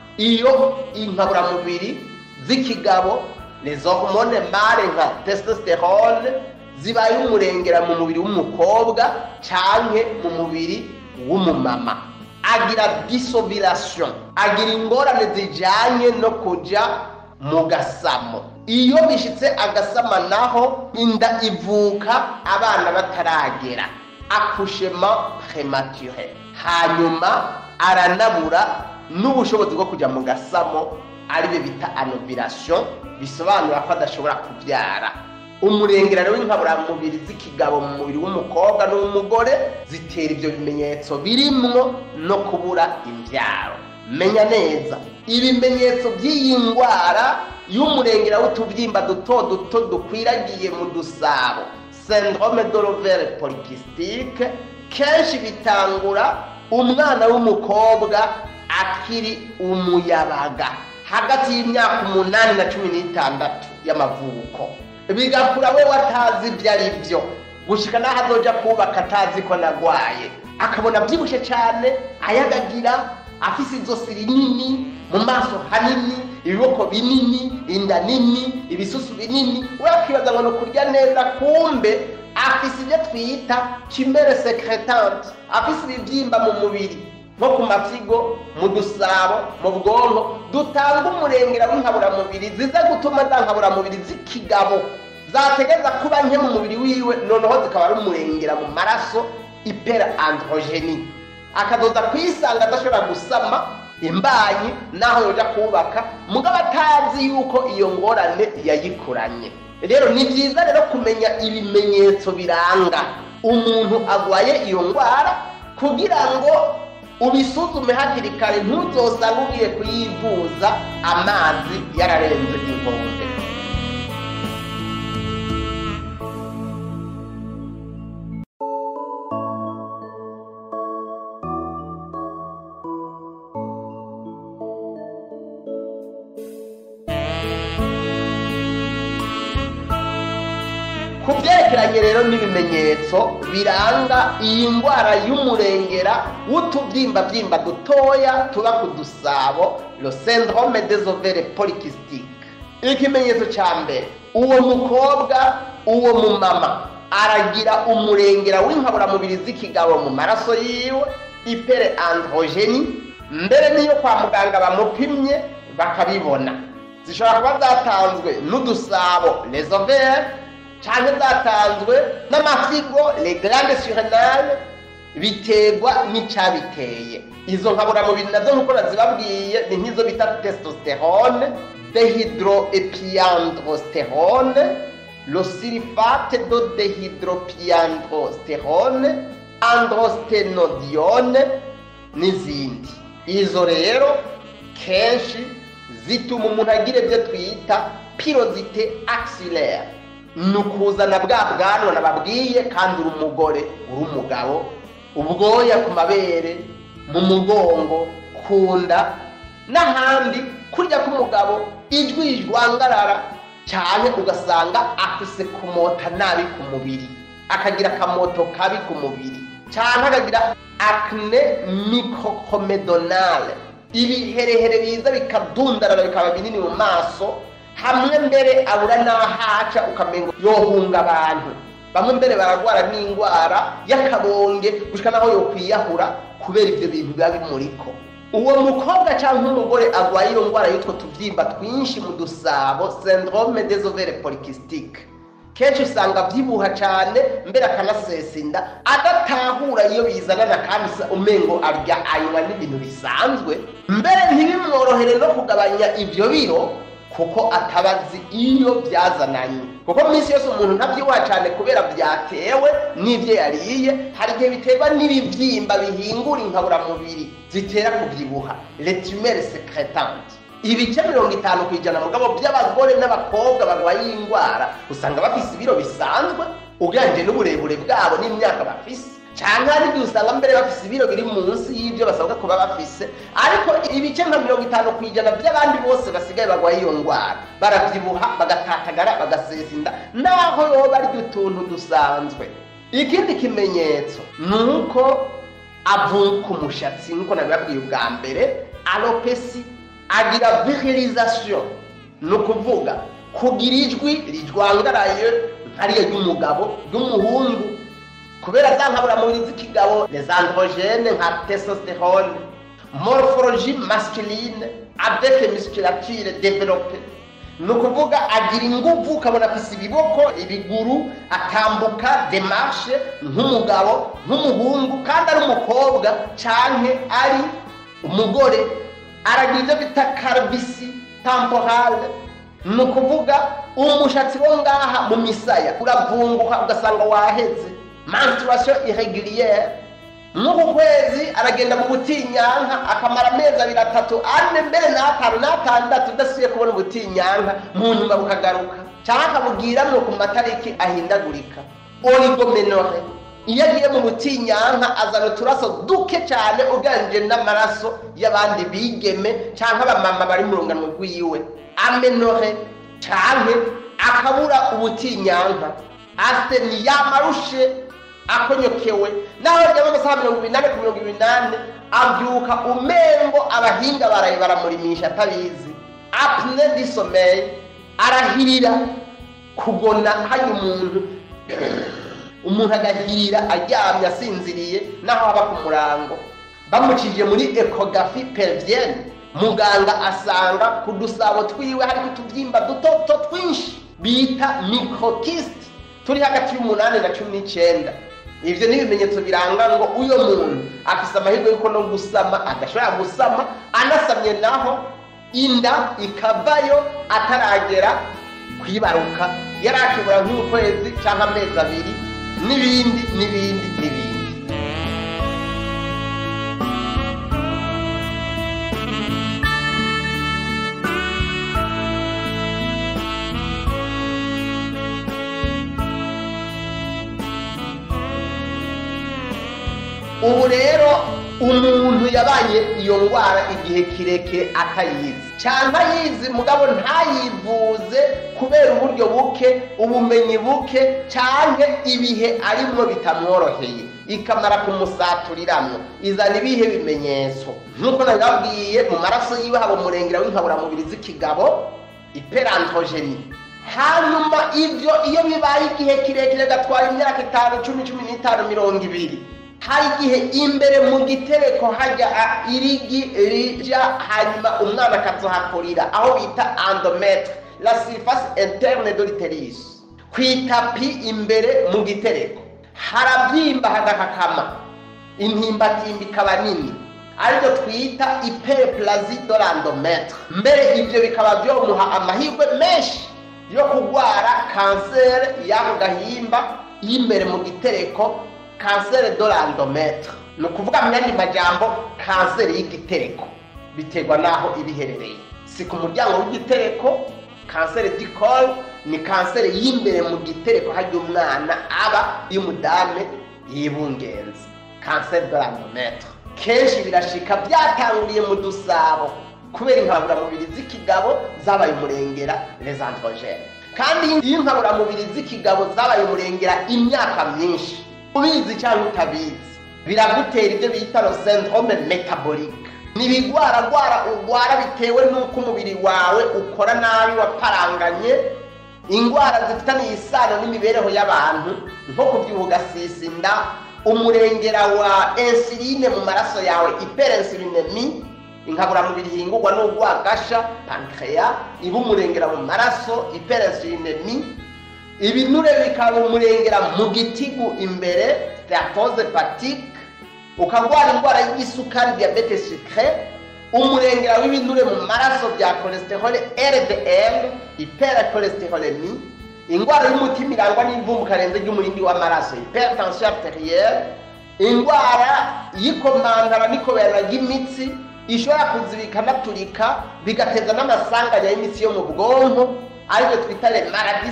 iyo inkaburamubiri z'ikigabo les hormone mare nka testosterone zibaye umurengera mu mubiri w'umukobwa canke mu mubiri w'umumama agira disoviration agira ingorane zijanye no kuja mu gasamo iyo bishitse agasama naho inda ivuka abana bataragera akushema premature hanyuma aranabura n'ubushobozi bwo kujya mu gasamo aribyo bita anovirasiyo bisobanura ko adashobora kubyara umurengera rero w'inkaburamubiri z'ikigabo mu mubiri w'umukobwa n'uw'umugore zitera ibyo bimenyetso birimwo no kubura imbyaro menya neza ibimenyetso by'iyi ndwara y'umurengera w'utubyimba duto duto dukwiragiye mu dusabo syndrome de l'ovaire polycystique kenshi bitangura umwana w'umukobwa akiri umuyabaga hagati y'imyaka umunani na cumi n'itandatu y'amavuko bigakura we watazi ibyo ari byo gushyika n'aho azoja kubaka atazi ko nagwaye akabona abyibushye cyane ayagagira afise izosi rinini mu maso hanini ibiboko binini inda nini ibisusu binini we akibaza ngo ni ukurya neza kumbe afise ibyo twita kimere secretante afise ibibyimba mu mubiri nko ku mafyigo mu dusabo mu bwonko dutanga umurengera w'inkaburamubiri ziza gutuma za nkaburamubiri z'ikigabo zategeza kuba nke mu mubiri wiwe noneho zikaba ari umurengera mu maraso ipera androgeni akadoda kwisanga adashobora gusama imbanyi naho yoja kubaka mugabo atazi yuko iyo ngorane yayikuranye rero ni byiza rero kumenya ibimenyetso biranga umuntu agwaye iyo ndwara kugira ngo ubisuzume hakiri kare ntuzosange ugiye kuyivuza amazi yararenze inkombe ku byerekeranye rero n'ibimenyetso biranga iyi ndwara y'umurengera w'utubyimbabyimba dutoya tuba ku dusabo le syndrome des ovaires polykystiques ikimenyetso cya mbere uwo mukobwa uwo mumama aragira umurengera w'inkaburamubiri z'ikigabo mu maraso yiwe ipere androgeni mbere n'iyo kwa muganga bamupimye bakabibona zishobora kuba zatanzwe n'udusabo les ovaires cyane zatanzwe n'amafigo les glandes surrénales biterwa n'icyabiteye izo nkaburamubiri nazo nk'uko nazibabwiye ni nk'izo bita testosterone dehydroepiandrosterone le sulfate de dehydroepiandrosterone androstenodione n'izindi izo rero kenshi zituma umuntu agira ibyo twita pirozite axillaire ni ukuzana bwa bwanwa nababwiye kandi uri umugore uri umugabo ubwoya ku mabere mu mugongo ku nda n'ahandi kurya k'umugabo ijwi rijwangarara cyane ugasanga afise kumota nabi ku mubiri akagira akamoto kabi ku mubiri cyane akagira acne microcomedonale ibiherehere biza bikadundarara bikaba binini mu maso hamwe mbere abura n'ahaca ukamenga yohunga abantu bamwe mbere bararwara n'indwara y'akabonge gushika naho yokwiyahura kubera ibyo bintu biba bimuriko uwo mukobwa cyangwa umugore arwaye iyo ndwara y'utwo tubyimba twinshi mu dusabo syndrome des ovaires polykystiques kenshi usanga abyibuha cyane mbere akanasesa inda adatahura iyo bizanana kandi umengo arya anywa n'ibintu bisanzwe mbere ntibimworohere no kugabanya ibyo biro kuko atabazi iyo byazananye kuko minsi yose umuntu ntabyibuha cyane kubera byatewe n'ibyo yariye hari igihe biterwa n'ibibyimba bihingura inkaburamubiri zitera kubyibuha letumere secretante ibice mirongo itanu ku ijana mugabo by'abagore n'abakobwa barwaye iyi ndwara usanga bafise ibiro bisanzwe ugereranyije n'uburebure bwabo n'imyaka bafise cyangwa hari igihe usanga mbere bafise ibiro biri munsi y'ibyo basabwa kuba bafise ariko ibice nka mirongo itanu ku ijana by'abandi bose basigaye barwaye iyo ndwara barabyibuha bagatatagara bagasesa inda naho yoba arya utuntu dusanzwe ikindi kimenyetso ni uko avuka umushatsi nk'uko nabibabwiye ubwa mbere alopesi agira virilization ni ukuvuga kugira ijwi rijwangaraye nkariya ry'umugabo ry'umuhungu kubera za nkaburamubiri z'ikigabo les androgene nka testosterone morphologie masculine avec musculature développée ni ukuvuga agira ingufu ukabona afise ibiboko ibiguru atambuka demarshe nk'umugabo nk'umuhungu kandi ari umukobwa canke ari umugore aragira ibyo bita karibisi tamporale ni ukuvuga umushatsi wo ngaha mu misaya uravunguka ugasanga waheze menstruation irrégulière nk'uku kwezi aragenda mu butinyanka akamara amezi abiri atatu ane mbere n'atanu n'atandatu udasubiye kubona ubutinyanka mu nyuma bukagaruka cyangwa akabubwiramwo ku matariki ahindagurika oligomenore iyo agiye mu butinyanka azana uturaso duke cyane uganije n'amaraso y'abandi bigeme cyangwa abamama bari mu rungano rw'iwe amenore cyane akabura ubutinyanka asiteni yamarushe akonyokewe naho ryaba amasaha mirongo inani ku mirongo inani abyuka umengo abahinga baraye baramurimisha atabizi apne di sommeil arahirira kugona hari umuntu umuntu agahirira aryamye asinziriye naho aba ku murango bamucije muri ekogafi pelvienne muganga asanga ku dusabo twiwe hari utubyimba dutoto twinshi bita microkist turi hagati y'umunani na cumi n'icyenda ibyo ni ibimenyetso biranga ngo uyo muntu afise amahirwe y'uko no gusama adashobora gusama anasamye naho inda ikavayo ataragera kwibaruka yari akibura nk'ukwezi cyangwa amezi abiri n'ibindi n'ibindi n'ibindi ubu rero umuntu yabaye iyo ndwara igihe kirekire atayizi cyangwa ayizi mugabo ntayivuze kubera uburyo buke ubumenyi buke cyangwa ibihe arimo bitamworoheye ikamara kumusaturiramwo izana ibihe bimenyetso nk'uko nabibabwiye mu maraso yiwe haba umurengera w'inkaburamubiri z'ikigabo iperantojeni hanyuma ibyo iyo bibaye igihe kirekire gatwara imyaka itanu cumi cumi n'itanu mirongo ibiri hari igihe imbere mu gitereko hajya irigi rija hanyuma umwana akazohakurira aho bita andometre la surface interne de l'utérus ku itapi imbere mu gitereko harabyimba hagakakama intimbatimba ikaba nini aribyo twita hyperplasie de l'endometre mbere ibyo bikaba byomuha amahirwe menshi yo kurwara kanseri y'ako gahimba y'imbere mu gitereko kanseri de l'endometre ni ukuvuga mu yandi majambo kanseri y'igitereko biterwa n'aho iba iherereye si ku muryango w'igitereko kanseri dikol ni kanseri y'imbere mu gitereko hajya umwana aba y'umudame yibungenze kanseri de l'endometre kenshi birashika byatanguriye mu dusabo kubera inkaburamubiri z'ikigabo zabaye umurengera les androgènes kandi iyo inkaburamubiri z'ikigabo zabaye umurengera imyaka myinshi ubizi cyangwa utabizi biragutera ibyo bita lo syndrome metabolique ni ibigwaragwara urwara bitewe n'uko umubiri wawe ukora nabi waparanganye indwara zifitaniye isano n'imibereho y'abantu nko kubyibuha ugasisa inda umurengera wa insuline mu maraso yawe hyperinsulinemi inkaburamubiri ihingurwa n'urwagasha pancreas iba umurengera mu maraso hyperinsulinemi ibinure bikaba umurengera mu gitigu imbere steatose hepatique ukarwara indwara y'igisukari diabete sucre umurengera w'ibinure mu maraso bya cholesterol ldl hypercholesterolemi indwara y'umutima irangwa n'ivumbu karenze ry'umurindi w'amaraso hypertension arterielle indwara y'ikomantara n'ikoberana ry'imitsi ishobora kuzibika naturika bigateza n'amasanganya y'imitsi yo mu bwonko aribyo twita le maladie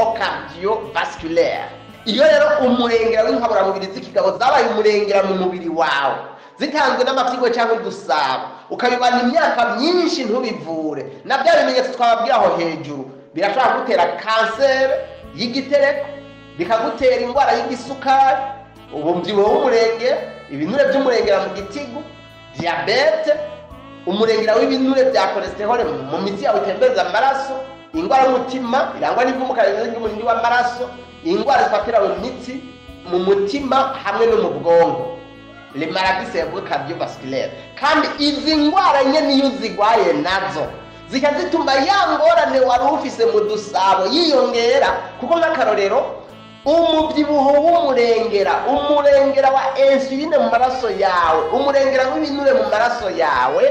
cerebrocardiovasculaire iyo rero umurengera w'inkaburamubiri z'ikigabo zabaye umurengera mu mubiri wawe zitanzwe n'amafyigo cyangwa udusabo ukabibana imyaka myinshi ntubivure na bya bimenyetso twababwira aho hejuru birashobora gutera kanseri y'igitereko bikagutera indwara y'igisukari umubyibuho w'umurengera ibinure by'umurengera mu gitigu diyabete umurengera w'ibinure bya cholesterol mu mitsi yawe itembereza amaraso indwara y'umutima irangwa n'ivumukarenze ry'umurindi w'amaraso indwara zifatira mu mitsi mu mutima hamwe no mu bwonko le maladie cerebrocardiovasculaire kandi izi ndwara nyene iyo uzigwaye nazo zika zituma ya ngorane wari ufise mu dusabo yiyongera kuko nk'akarorero umubyibuho w'umurengera umurengera wa insuline mu maraso yawe umurengera w'ibinure mu maraso yawe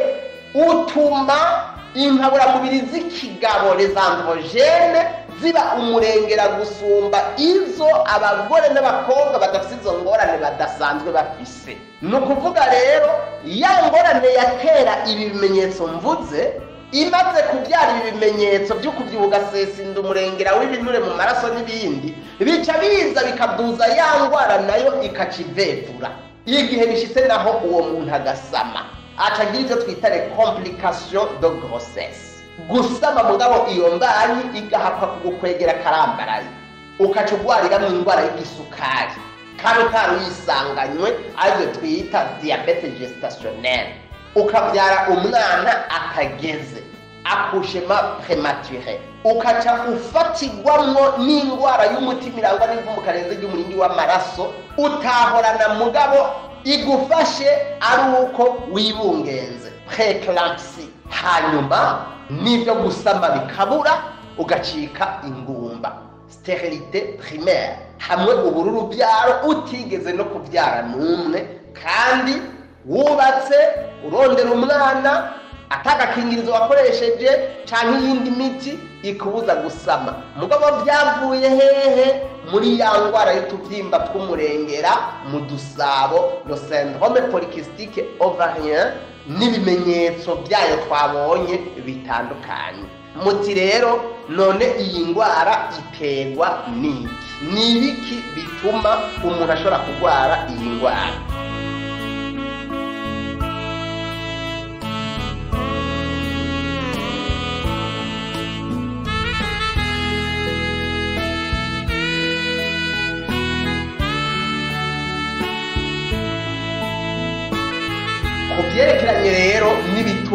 utuma inkaburamubiri z'ikigabo les androgene ziba umurengera gusumba izo abagore n'abakobwa badafite izo ngorane badasanzwe bafise ni ukuvuga rero ya ngorane yatera ibi bimenyetso mvuze imaze kubyara ibi bimenyetso byo kubyibuha ugasesinda umurengera w'ibinure mu maraso n'ibindi bica biza bikaduza ya ndwara nayo ikacivevura iyo igihe bishyitse naho uwo muntu agasama acagira ibyo twita le complication de grossesse gusama mugabo iyo mbanyi igahapfa kugukwegera karambaraye ukaca urwarira mu indwara y'igisukari kandi utari uyisanganywe aribyo twita diyabete gestationnelle ukabyara umwana atageze akushema premature ukaca ufatirwamwo n'indwara y'umutima irangwa n'ivumu karenze ry'umurindi w'amaraso utahorana mugabo igufashe ari uko wibungenze preeclampsy hanyuma n'ibyo gusama bikabura ugacika ingumba sterilite primaire hamwe ubururu byaro utigeze no kubyara n'umwe kandi wubatse urondera umwana atagakingirizo wakoresheje cyangwa iyindi miti ikubuza gusama mugabo byavuye hehe muri ya ndwara y'utubyimba tw'umurengera mu dusabo lo syndrome polycystique ovarien n'ibimenyetso byayo twabonye bitandukanye muti rero none iyi ndwara iterwa n'iki ni ibiki bituma umuntu ashobora kurwara iyi ndwara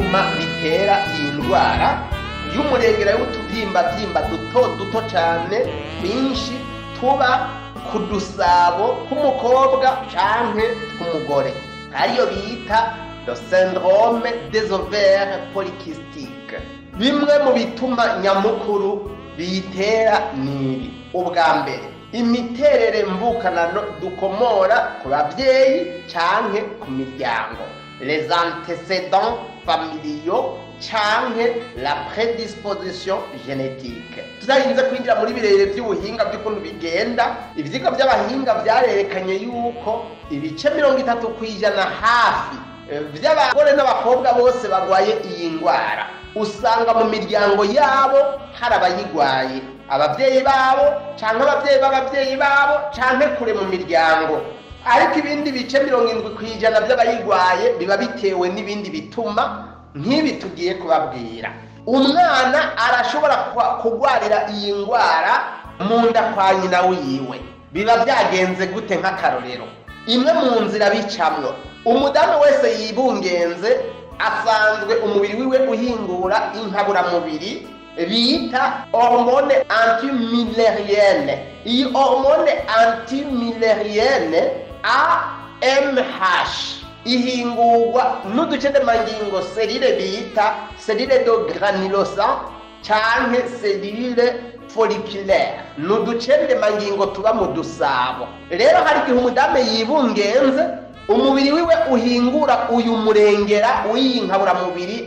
bituma bitera iyi ndwara y'umurengera y'utubyimbabyimba duto duto cyane twinshi tuba ku dusabo tw'umukobwa canke tw'umugore ariyo bita le syndrome des ovaires polykystiques bimwe mu bituma nyamukuru biyitera nibi ubwa mbere imiterere mvukanano dukomora ku babyeyi canke ku miryango les antécédents familiaux canke la prédisposition génétique tudarinze kwinjira muri birere by'ubuhinga by'ukuntu bigenda ivyigwa by'abahinga vyarerekanye yuko ibice mirongo itatu ku ijana hafi by'abagore n'abakobwa bose barwaye iyi ndwara usanga mu miryango yabo hari abayigwaye ababyeyi babo cyangwa ababyeyi b'ababyeyi babo cyangwa kure mu miryango ariko ibindi bice mirongo irindwi ku ijana by'abayigwaye biba bitewe n'ibindi bituma nk'ibi tugiye kubabwira umwana arashobora kurwarira iyi ndwara mu nda kwa nyina wiwe biba byagenze gute nk'akarorero imwe mu nzira bicamwo umudamu wese yibungenze asanzwe umubiri wiwe uhingura inkaburamubiri bita hormone antimilerienne iyi hormone antimilerienne AMH ihingurwa n'uducedemangingo serire bita serire do granulosa canke serire folliculaire ni uducendemangingo tuba mu dusabo rero hari igihe umudamu yibungenze umubiri wiwe uhingura uyu murengera w'iyi nkaburamubiri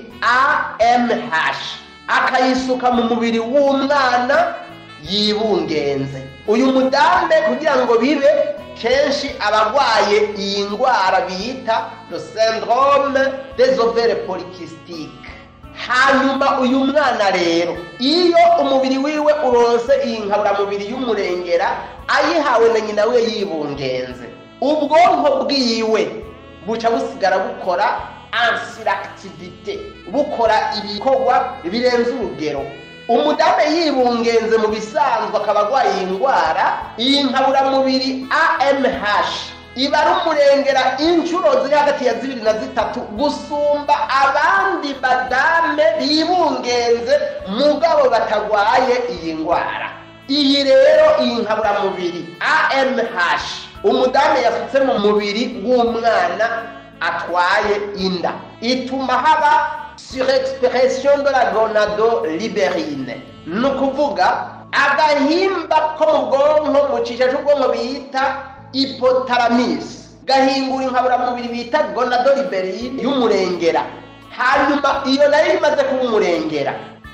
AMH akayisuka mu mubiri w'umwana yibungenze uyu mudambe kugira ngo bibe kenshi abarwaye iyi ndwara bita le syndrome des ovaires polykystiques hanyuma uyu mwana rero iyo umubiri wiwe uronse iyi nkaburamubiri y'umurengera ayihawe na nyina we yibungenze ubwonko bwiwe buca busigara bukora ansiractivite bukora ibikorwa birenze urugero umudamu yibungenze mu bisanzwe akaba arwaye iyi ndwara iyi nkaburamubiri AMH iba ari umurengera inshuro ziri hagati ya zibiri na zitatu gusumba abandi badame bibungenze mugabo batarwaye iyi ndwara iyi rero iyi nkaburamubiri AMH umudamu yasutse mu mubiri w'umwana atwaye inda ituma haba surexpression de la gonado liberine ni ukuvuga agahimba ko mu bwonko mu cisha c'ubwonko bita hypothalamus gahingura inkaburamubiri bita gonado liberine y'umurengera hanyuma iyo nayo imaze kuba umurengera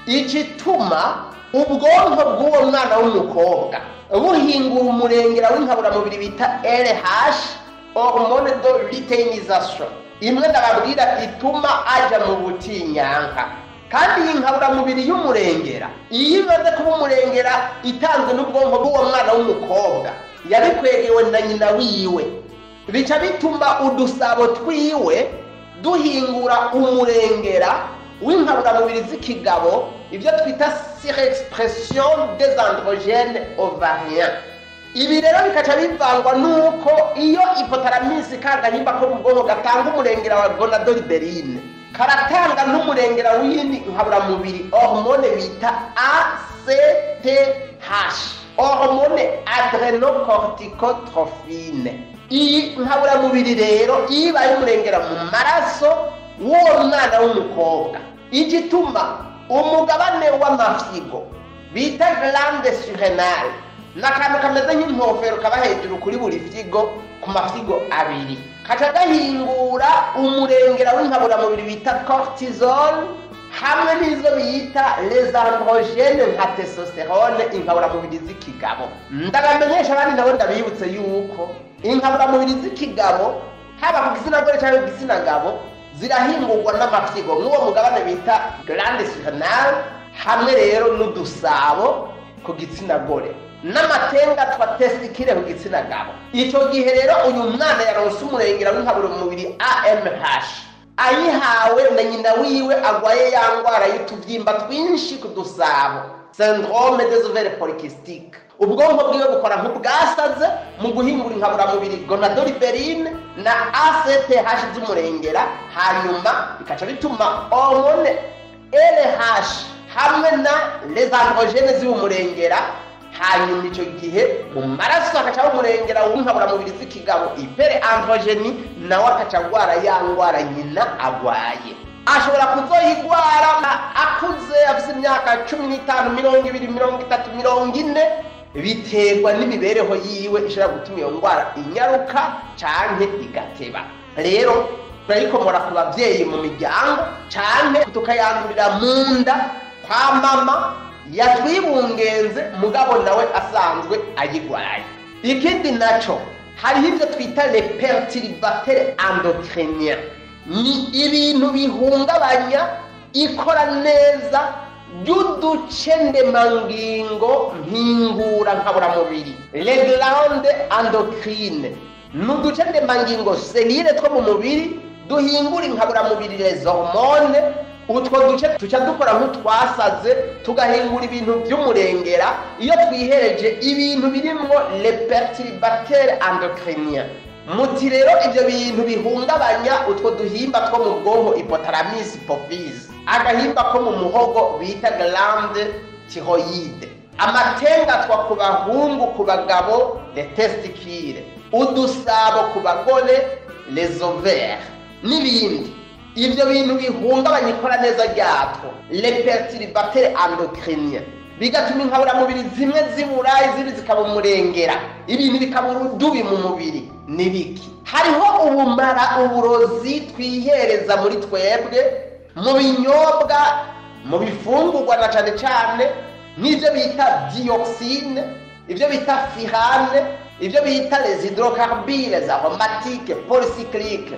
igituma ubwonko bw'uwo mwana w'umukobwa buhingura umurengera w'inkaburamubiri bita LH hormone de luteinisation imwe ndababwira ituma aja mu butinyanka kandi iyi nkaburamubiri y'umurengera iyo imaze kuba umurengera itanzwe n'ubwonko bw'uwo mwana w'umukobwa yabikwegewe na nyina wiwe bica bituma udusabo twiwe duhingura umurengera w'inkaburamubiri z'ikigabo ibyo twita surexpression des androgenes ovariens ibi rero bikaca bivangwa nuko iyo ipotaraminsi kagahimba ko mu bwonko gatanga umurengera wa gonadoliberine karatanga n'umurengera w'iyindi nkaburamubiri hormone bita ACTH hormone adrenocorticotrophine iyi nkaburamubiri rero iyo ibaye umurengera mu maraso w'uwo mwana w'umukobwa igituma umugabane w'amafyigo bita glande surrenale ni akantu kameze nk'inkofero kaba hejuru kuri buri fyigo ku mafyigo abiri kaca gahingura umurengera w'inkaburamubiri bita cortisol hamwe n'izo bita les androgene nka testosterone inkaburamubiri z'ikigabo ndabamenyesha abandi nabo ndabibutse yuko inkaburamubiri z'ikigabo haba ku gitsina gore cyangwa ku gitsina gabo zirahingurwa n'amafyigo nk'uwo mugabane bita glande surrenale hamwe rero n'udusabo ku gitsina gore n'amatenga twa testikire ku gitsina gabo icyo gihe rero uyu mwana yaronse umurengera w'inkaburamubiri AMH ayihawe na nyina wiwe agwaye ya ndwara y'utubyimba twinshi ku dusabo syndrome des ovaires polykystiques ubwonko bwiwe bukora nk'ubwasaze mu guhingura inkaburamubiri gonadoliberine na ACTH z'umurengera hanyuma bikaca bituma hormone LH hamwe na les androgenes z'umurengera hanyuma icyo gihe mu maraso hakacaho umurengera w'inkaburamubiri z'ikigabo ipere androgeni nawe akaca agwara ya ndwara nyina agwaye ashobora kuzoyigwara akuze afite imyaka cumi n'itanu mirongo ibiri mirongo itatu mirongo ine biterwa n'imibereho yiwe ishobora gutuma iyo ndwara inyaruka canke igateba rero turayikomora ku babyeyi mu miryango canke tukayandurira mu nda kwa mama yatwibungenze mugabo nawe asanzwe ayigwaye ikindi naco hariho ibyo twita le perturbateur endocrinien ni ibintu bihungabanya ikora neza ry'uduce ndemangingo mpingura nkaburamubiri le glande endocrine ni uduce ndemangingo selire two mu mubiri duhingura inkaburamubiri les hormone utwo duce tuca dukora nk'utwasaze tugahingura ibintu by'umurengera iyo twihereje ibintu birimwo le perturbateur endocrinien muti rero ibyo bintu bihungabanya utwo duhimba two mu bwonko hypothalamus hypophyse agahimba ko mu muhogo bita glande thyroïde amatengatwa ku bahungu ku bagabo le testicule udusabo ku bagore les ovaires n'ibindi ibyo bintu bihungabanya ikora neza ryatwo le perturbateur endocrinien bigatuma inkaburamubiri zimwe zibura izindi zikaba umurengera ibintu bikaba urudubi mu mubiri ni biki hariho ubumara uburozi twihereza muri twebwe mu binyobwa mu bifungurwa na cyane cyane nk'ibyo bita dioxine ibyo bita firane ibyo bita les hydrocarbures aromatique polycyclique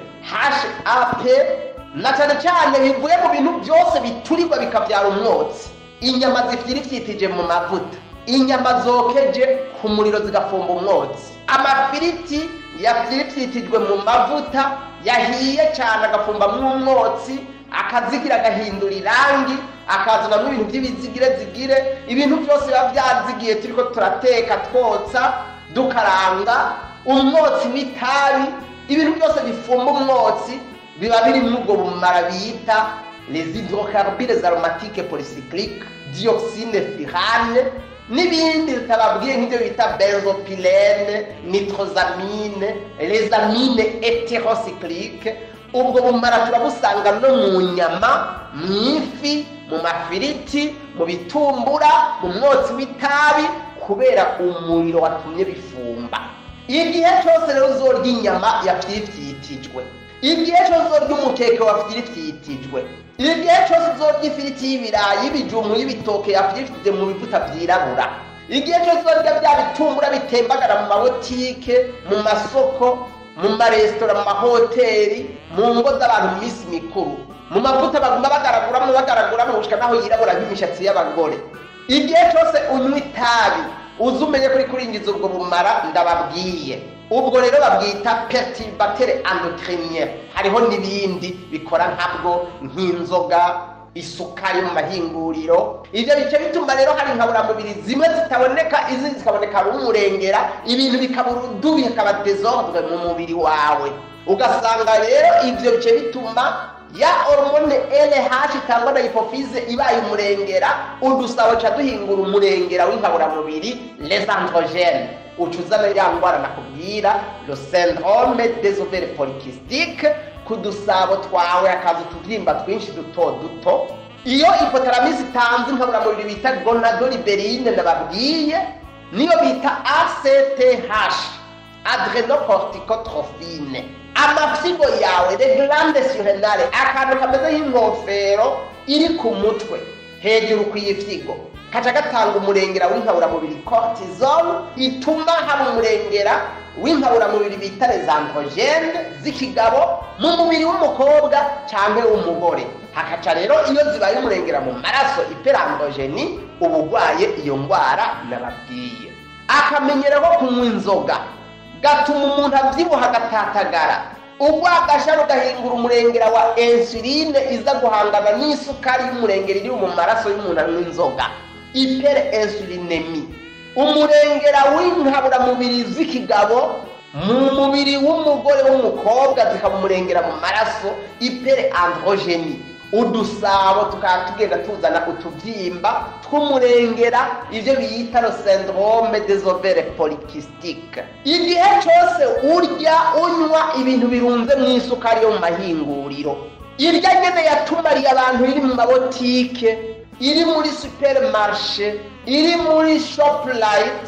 HAP na cyane cyane bivuye mu bintu byose biturirwa bikabyara umwotsi inyama zifirifitije mu mavuta inyama zokeje ku muriro zigafumba umwotsi amafiriti yafirifitijwe mu mavuta yahiye cyane agafumbamo umwotsi akazigira agahindura irangi akazanamo ibintu by'ibizigire zigire ibintu byose biba byazigiye turiko turateka twotsa dukaranga umwotsi w'itabi ibintu byose bifumba umwotsi biba biri muri ubwo bumara bita les hydrocarbures aromatiques polycycliques dioxine firane n'ibindi bitababwiye nk'ibyo bita benzopilene nitrosamine les amine heterocyclique ubwo bumara turabusanga no mu nyama mu ifi mu mafiriti mu bitumbura mu mwotsi w'itabi kubera umuriro watumye bifumba igihe cyose rero uzorya inyama yafyifyitijwe igihe cyose uzorya umukeke wafyifyitijwe igihe cyose uzorya ifiriti y'ibirayi y'ibijumbu y'ibitoke yafyifyitije mu bivuta byirabura igihe cyose uzorya bya bitumbura bitembagara mu mabotike mu masoko mu maresitora mu mahoteli mu ngo z'abantu mu minsi mikuru mu mavuta baguma bagaraguramo bagaraguramo gushika naho yirabura nk'imishatsi y'abagore igihe cyose unywa itabi uzi umenye kuri kuringiza ubwo bumara ndababwiye ubwo rero babwita perturbateur endocrinien hariho n'ibindi bikora nkabwo nk'inzoga isukari mu mahinguriro ibyo bice bituma rero hari inkaburamubiri zimwe zitaboneka izindi zikaboneka ari umurengera ibintu bikaba urudubi bikaba desordre mu mubiri wawe ugasanga rero ibyo bice bituma ya hormone LH itangwa na hypophyse ibaye umurengera udusabo ca duhingura umurengera w'inkaburamubiri les androgenes ucuzana ya ndwara nakubwira le syndrome des ovaires polykystiques ku dusabo twawe hakaza utubyimba twinshi duto duto iyo hypothalamus itanze inkaburamubiri bita gonadoliberine nababwiye niyo bita ACTH adrenocorticotrophine amafyigo yawe le glande surrenale akantu kameze nk'inkofero iri ku mutwe hejuru ku ifyigo kaca gatanga umurengera w'inkaburamubiri cortisol ituma haba umurengera w'inkaburamubiri bita les androgene z'ikigabo mu mubiri w'umukobwa cyangwa w'umugore hakaca rero iyo zibaye umurengera mu maraso iperandrogeni uba urwaye iyo ndwara nababwiye akamenyero ko kunywa inzoga gatuma umuntu abyibuha agatatagara urwagasha rugahingura umurengera wa insuline iza guhangana n'isukari y'umurengera iri mu maraso y'umuntu anywa inzoga ipere insulinemi umurengera w'inkaburamubiri z'ikigabo mu mubiri w'umugore w'umukobwa zikamumurengera mu maraso ipere androgeni udusabo tukaba tugenda tuzana utubyimba tw'umurengera ibyo biyita ro syndrome des ovaires polykystiques igihe cyose urya unywa ibintu birunze mu isukari yo mu mahinguriro irya nyene yatumariye abantu iri mu mabotike iri muri supermarché iri muri shoplight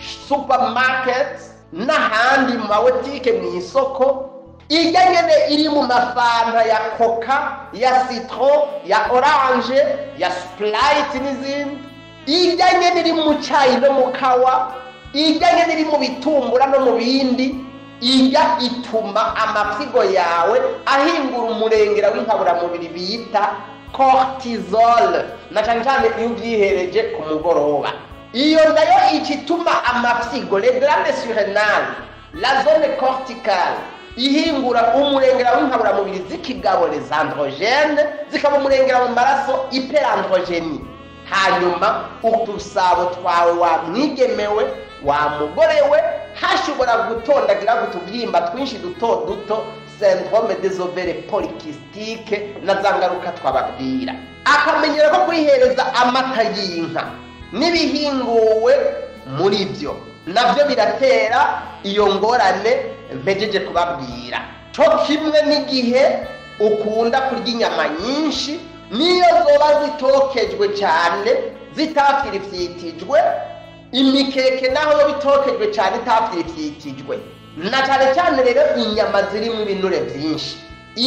supermarket n'ahandi mu mabotike mu isoko irya nyene iri mu mafanta ya coca ya citron ya orange ya sprite n'izindi irya nyene iri mu cayi no mu kawa irya nyene iri mu bitumbura no mu bindi irya ituma amapfigo yawe ahingura umurengera w'inkaburamubiri bita cortisol na cane cane iyo ubyihereje ku mugoroba iyo nayo ikituma amapfigo les glandes surrénales la zone corticale ihingura umurengera w'inkaburamubiri z'ikigabo les androgene zikaba umurengera mu maraso hyperandrogeni hanyuma udusabo twawe wamwigemewe wa mugore we hashobora gutondagira utubyimba twinshi duto duto syndrome des ovaires polykystiques na za ngaruka twababwira akamenyera ko kwihereza amata y'inka n'ibihinguwe muri byo nabyo biratera iyo ngorane mpejeje kubabwira cyo kimwe n'igihe ukunda kurya inyama nyinshi niyo zoba zitokejwe cyane zitafirifyitijwe imikeke naho yo bitokejwe cyane itafirifyitijwe na cyane cyane rero inyama zirimo ibinure byinshi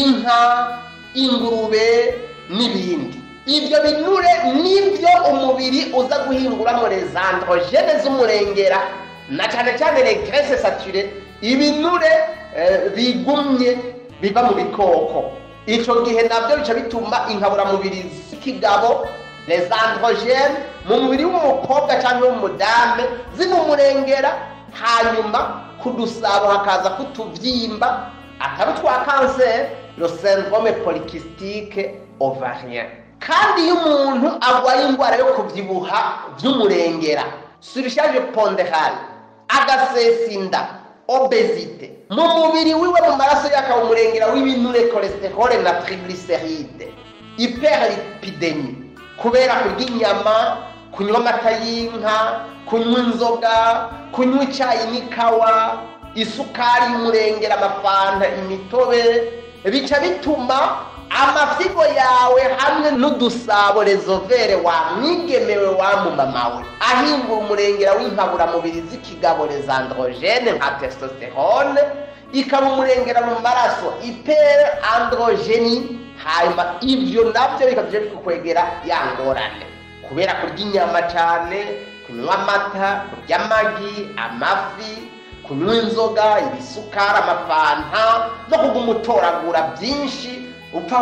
inka ingurube n'ibindi ibyo binure nibyo umubiri uza guhinguramo les androgene z'umurengera na cyane cyane les graisses saturées ibinure eh, bigumye biva mu bikoko icyo gihe nabyo bica bituma inkaburamubiri z'ikigabo les androgene mu mubiri w'umukobwa cyangwa w'umudame zimumurengera hanyuma ku dusabo hakaza kutubyimba atari utwa kanseri le syndrome polycystique ovarien kandi iyo umuntu arwaye indwara yo kubyibuha by'umurengera surcharge ponderale agasesa inda obesite mu mubiri wiwe mu maraso yakaba umurengera w'ibinure cholesterol na triglyceride hyperlipidemie kubera kurya inyama kunywa amata y'inka kunywa inzoga kunywa icyayi n'ikawa isukari y'umurengera amafanta imitobe bica bituma amafyigo yawe hamwe n'udusabo rezovere wamwigemewe wamumamawe ahingura umurengera w'inkaburamubiri z'ikigabo rezandrogene nka testosterone ikaba umurengera mu maraso ipere androgeni hanyuma ibyo nabyo bikabije bikukwegera ya ngorane kubera kurya inyama cyane kunywa amata kurya amagi amafi kunywa inzoga ibisukari amafanta no kuguma utoragura byinshi upfa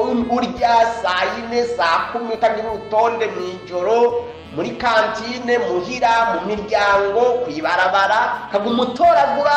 urya saa yine saa kumi utagira urutonde mu ijoro muri kantine muhira mu miryango ku ibarabara kaguma utoragura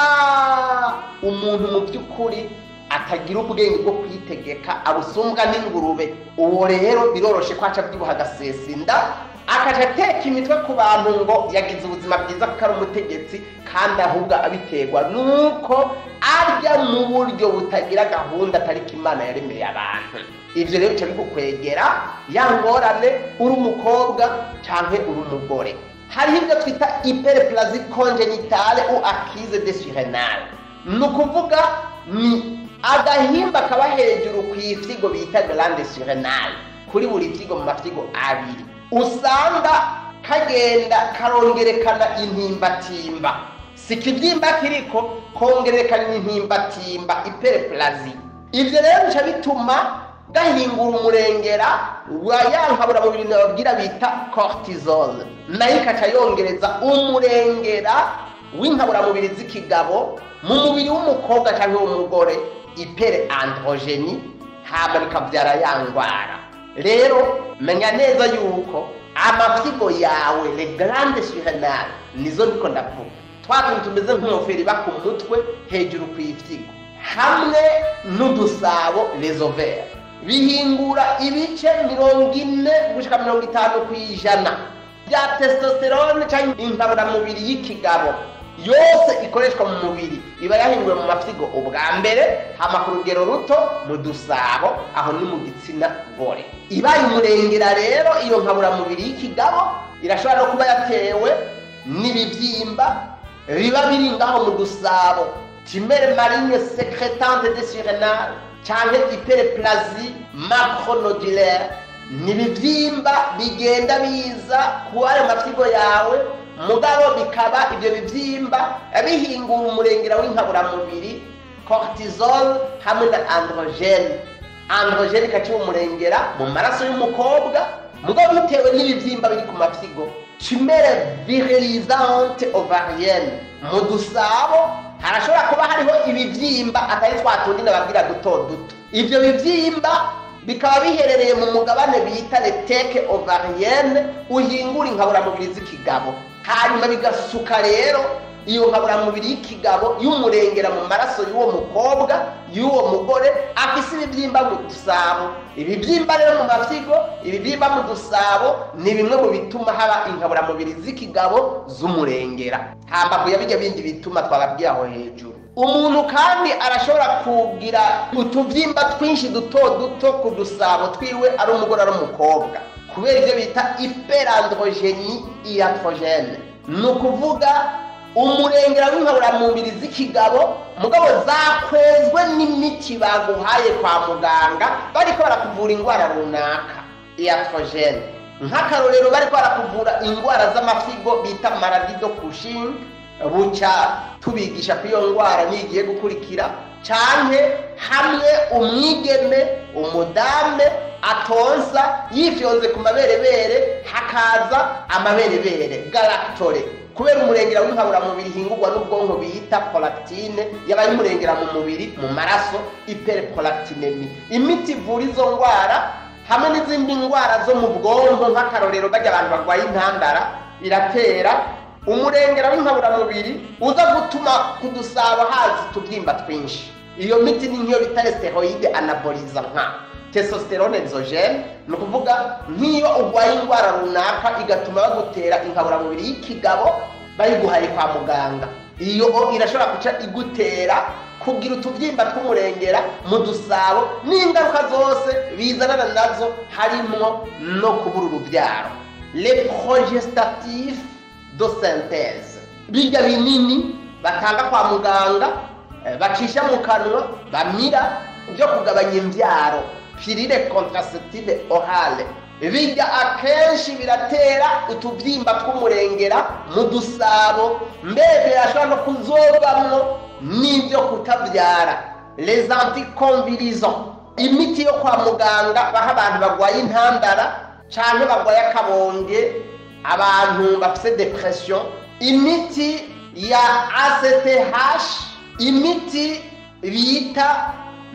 umuntu mu by'ukuri atagira ubwenge bwo kwitegeka abusumbwa n'ingurube uwo rero biroroshe ko aca abyibuha agasesa inda akaca ateka imitwe ku bantu ngo yagize ubuzima bwiza kuko ari umutegetsi kandi ahubwo abiterwa nuko arya mu buryo butagira gahunda atari ko imana yaremeye abantu ibyo rero bica bigukwegera ya ngorane uri umukobwa cyangwa uri umugore hariho ibyo twita hyperplasie congenitale ou acquise de surrenale ni ukuvuga ni agahimba kaba hejuru ku ifyigo bita grande surrenale kuri buri fyigo mu mafyigo abiri usanga kagenda karongerekana intimbatimba si ikibyimba kiriko kongerekana intimbatimba hyperplasie ibyo rero bica bituma gahingura umurengera wa ya nkaburamubiri nababwira bita cortisol nayo ikaca yongereza umurengera w'inkaburamubiri z'ikigabo mu mubiri w'umukobwa cyangwa w'umugore ipere androgeni hama bikabyara ya ndwara rero menya neza yuko amafyigo yawe le grande surrenale nizo ndiko ndavuga twa tuntu tumeze nk'ingofero iba ku mutwe hejuru ku ifyigo hamwe n'udusabo les ovaires bihingura ibice mirongo ine gushika mirongo itanu ku ijana bya testosterone cyangwa inkaburamubiri y'ikigabo yose ikoreshwa mu mubiri iba yahinduwe mu mafyigo ubwa mbere hama ku rugero ruto mu dusabo aho ni mu gitsina gore ibaye umurengera rero iyo nkaburamubiri y'ikigabo irashobora no kuba yatewe n'ibibyimba biba biri ngaho mu dusabo timere marine secretante de surenal canke hyperplasie macronodulaire ni ibibyimba bigenda biza ku ayo mafyigo yawe mugabo bikaba ibyo bibyimba bihingura umurengera w'inkaburamubiri cortisol hamwe na androgene androgene ikaciba umurengera mu maraso y'umukobwa mugabo bitewe n'ibibyimba biri ku mafyigo tumere virilisante ovarienne mu dusabo harashobora kuba hariho ibibyimba atari twa tundi nababwira duto duto ibyo bibyimba bikaba biherereye mu mugabane bita leteke ovarienne uhingura inkaburamubiri z'ikigabo hanyuma bigasuka rero iyo nkaburamubiri y'ikigabo y'umurengera mu maraso y'uwo mukobwa y'uwo mugore afise ibibyimba mu dusabo ibibyimba rero mu mafyigo ibibyimba mu dusabo ni bimwe mu bituma haba inkaburamubiri z'ikigabo z'umurengera hambavu ya bijya bindi bituma twababwiye aho hejuru umuntu kandi arashobora kugira utubyimba twinshi duto duto ku dusabo twiwe ari umugore ari umukobwa kubera ibyo bita iperandrogeni iatrogene ni ukuvuga umurengera w'inkaburamubiri z'ikigabo mugabo zakwezwe n'imiti baguhaye kwa muganga bariko barakuvura indwara runaka iatrogene nk'akarorero bariko barakuvura indwara z'amafigo bita maradido kushinga buca tubigisha ko iyo ndwara nigiye gukurikira canke hamwe umwigeme umudame atonsa yifyonze ku maberebere hakaza amaberebere galactore kubera umurengera w'inkaburamubiri hingurwa n'ubwonko bita prolactine yabaye umurengera mu mubiri mu maraso hyperprolactinemi imiti ivura izo ndwara hamwe n'izindi ndwara zo mu bwonko nk'akarorero bajya abantu barwaye intandara iratera umurengera w'inkaburamubiri uza gutuma kudusaba hazi utubyimba twinshi iyo miti ni nk'iyo bita steroide anaboliza nka testosterone exogene ni ukuvuga nk'iyo urwaye indwara runaka igatuma bagutera inkaburamubiri y'ikigabo bayiguhaye kwa muganga iyo irashobora guca igutera kugira utubyimba tw'umurengera mu dusabo n'ingaruka zose bizanana nazo harimo no kubura urubyaro le progestatif do synthèse bijya binini batanga kwa muganga bacisha mu kanwa bamira byo kugabanya imbyaro pirire contraceptive orale bijya akenshi biratera utubyimba tw'umurengera mu dusabo mbere birashobora no kuzobamwo n'ibyo kutabyara les anticonvilisants imiti yo kwa muganga baha abantu barwaye intandara cyangwa barwaye akabonge abantu bafite depression imiti ya ACTH imiti bita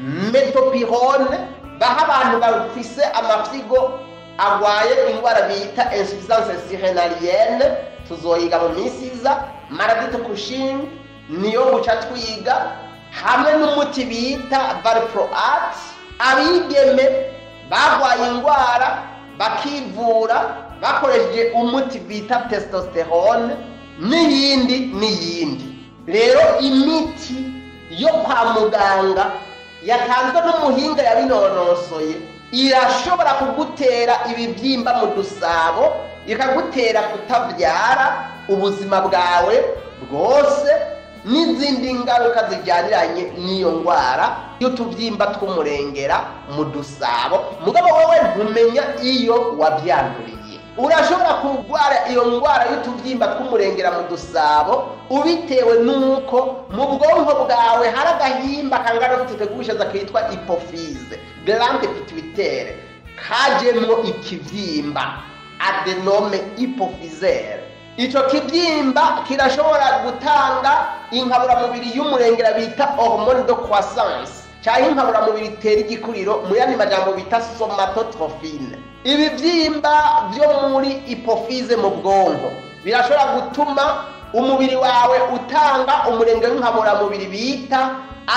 metopirone baha abantu bafise amafyigo arwaye indwara bita insuffisance sirenalienne tuzoyiga mu minsi iza maradite kushinga niyo guca twiga hamwe n'umuti bita valproat abigeme barwaye indwara bakivura bakoresheje umuti bita testosterone n'iyindi n'iyindi rero imiti yo kwa muganga yatanzwe n'umuhinga yabinonosoye irashobora kugutera ibibyimba mu dusabo ikagutera kutabyara ubuzima bwawe bwose n'izindi ngaruka zijyaniranye n'iyo ndwara y'utubyimba tw'umurengera mu dusabo mugabo wowe ntumenya iyo wabyanduriye urashobora kurwara iyo ndwara y'utubyimba tw'umurengera mu dusabo ubitewe n'uko mu bwonko bwawe hari agahimba kangana n'ututegushaza kitwa ipofize glande pituitaire kajemo ikibyimba adenome ipofizere icyo kibyimba kirashobora gutanga inkaburamubiri y'umurengera bita hormone de croissance cyangwa inkaburamubiri itera igikuriro mu yandi majambo bita somatotrophine ibibyimba byo muri ipofize mu bwonko birashobora gutuma umubiri wawe utanga umurenge w'inkaburamubiri bita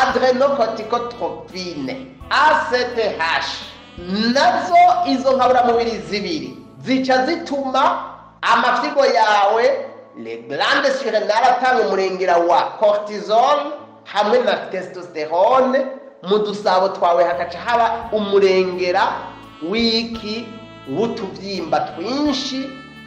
adrenocorticotrophine ACTH nazo izo nkaburamubiri zibiri zica zituma amafyigo yawe le glande surrénale atanga umurengera wa cortisol hamwe na testosterone mu dusabo twawe hagaca haba umurengera w'iki w'utubyimba twinshi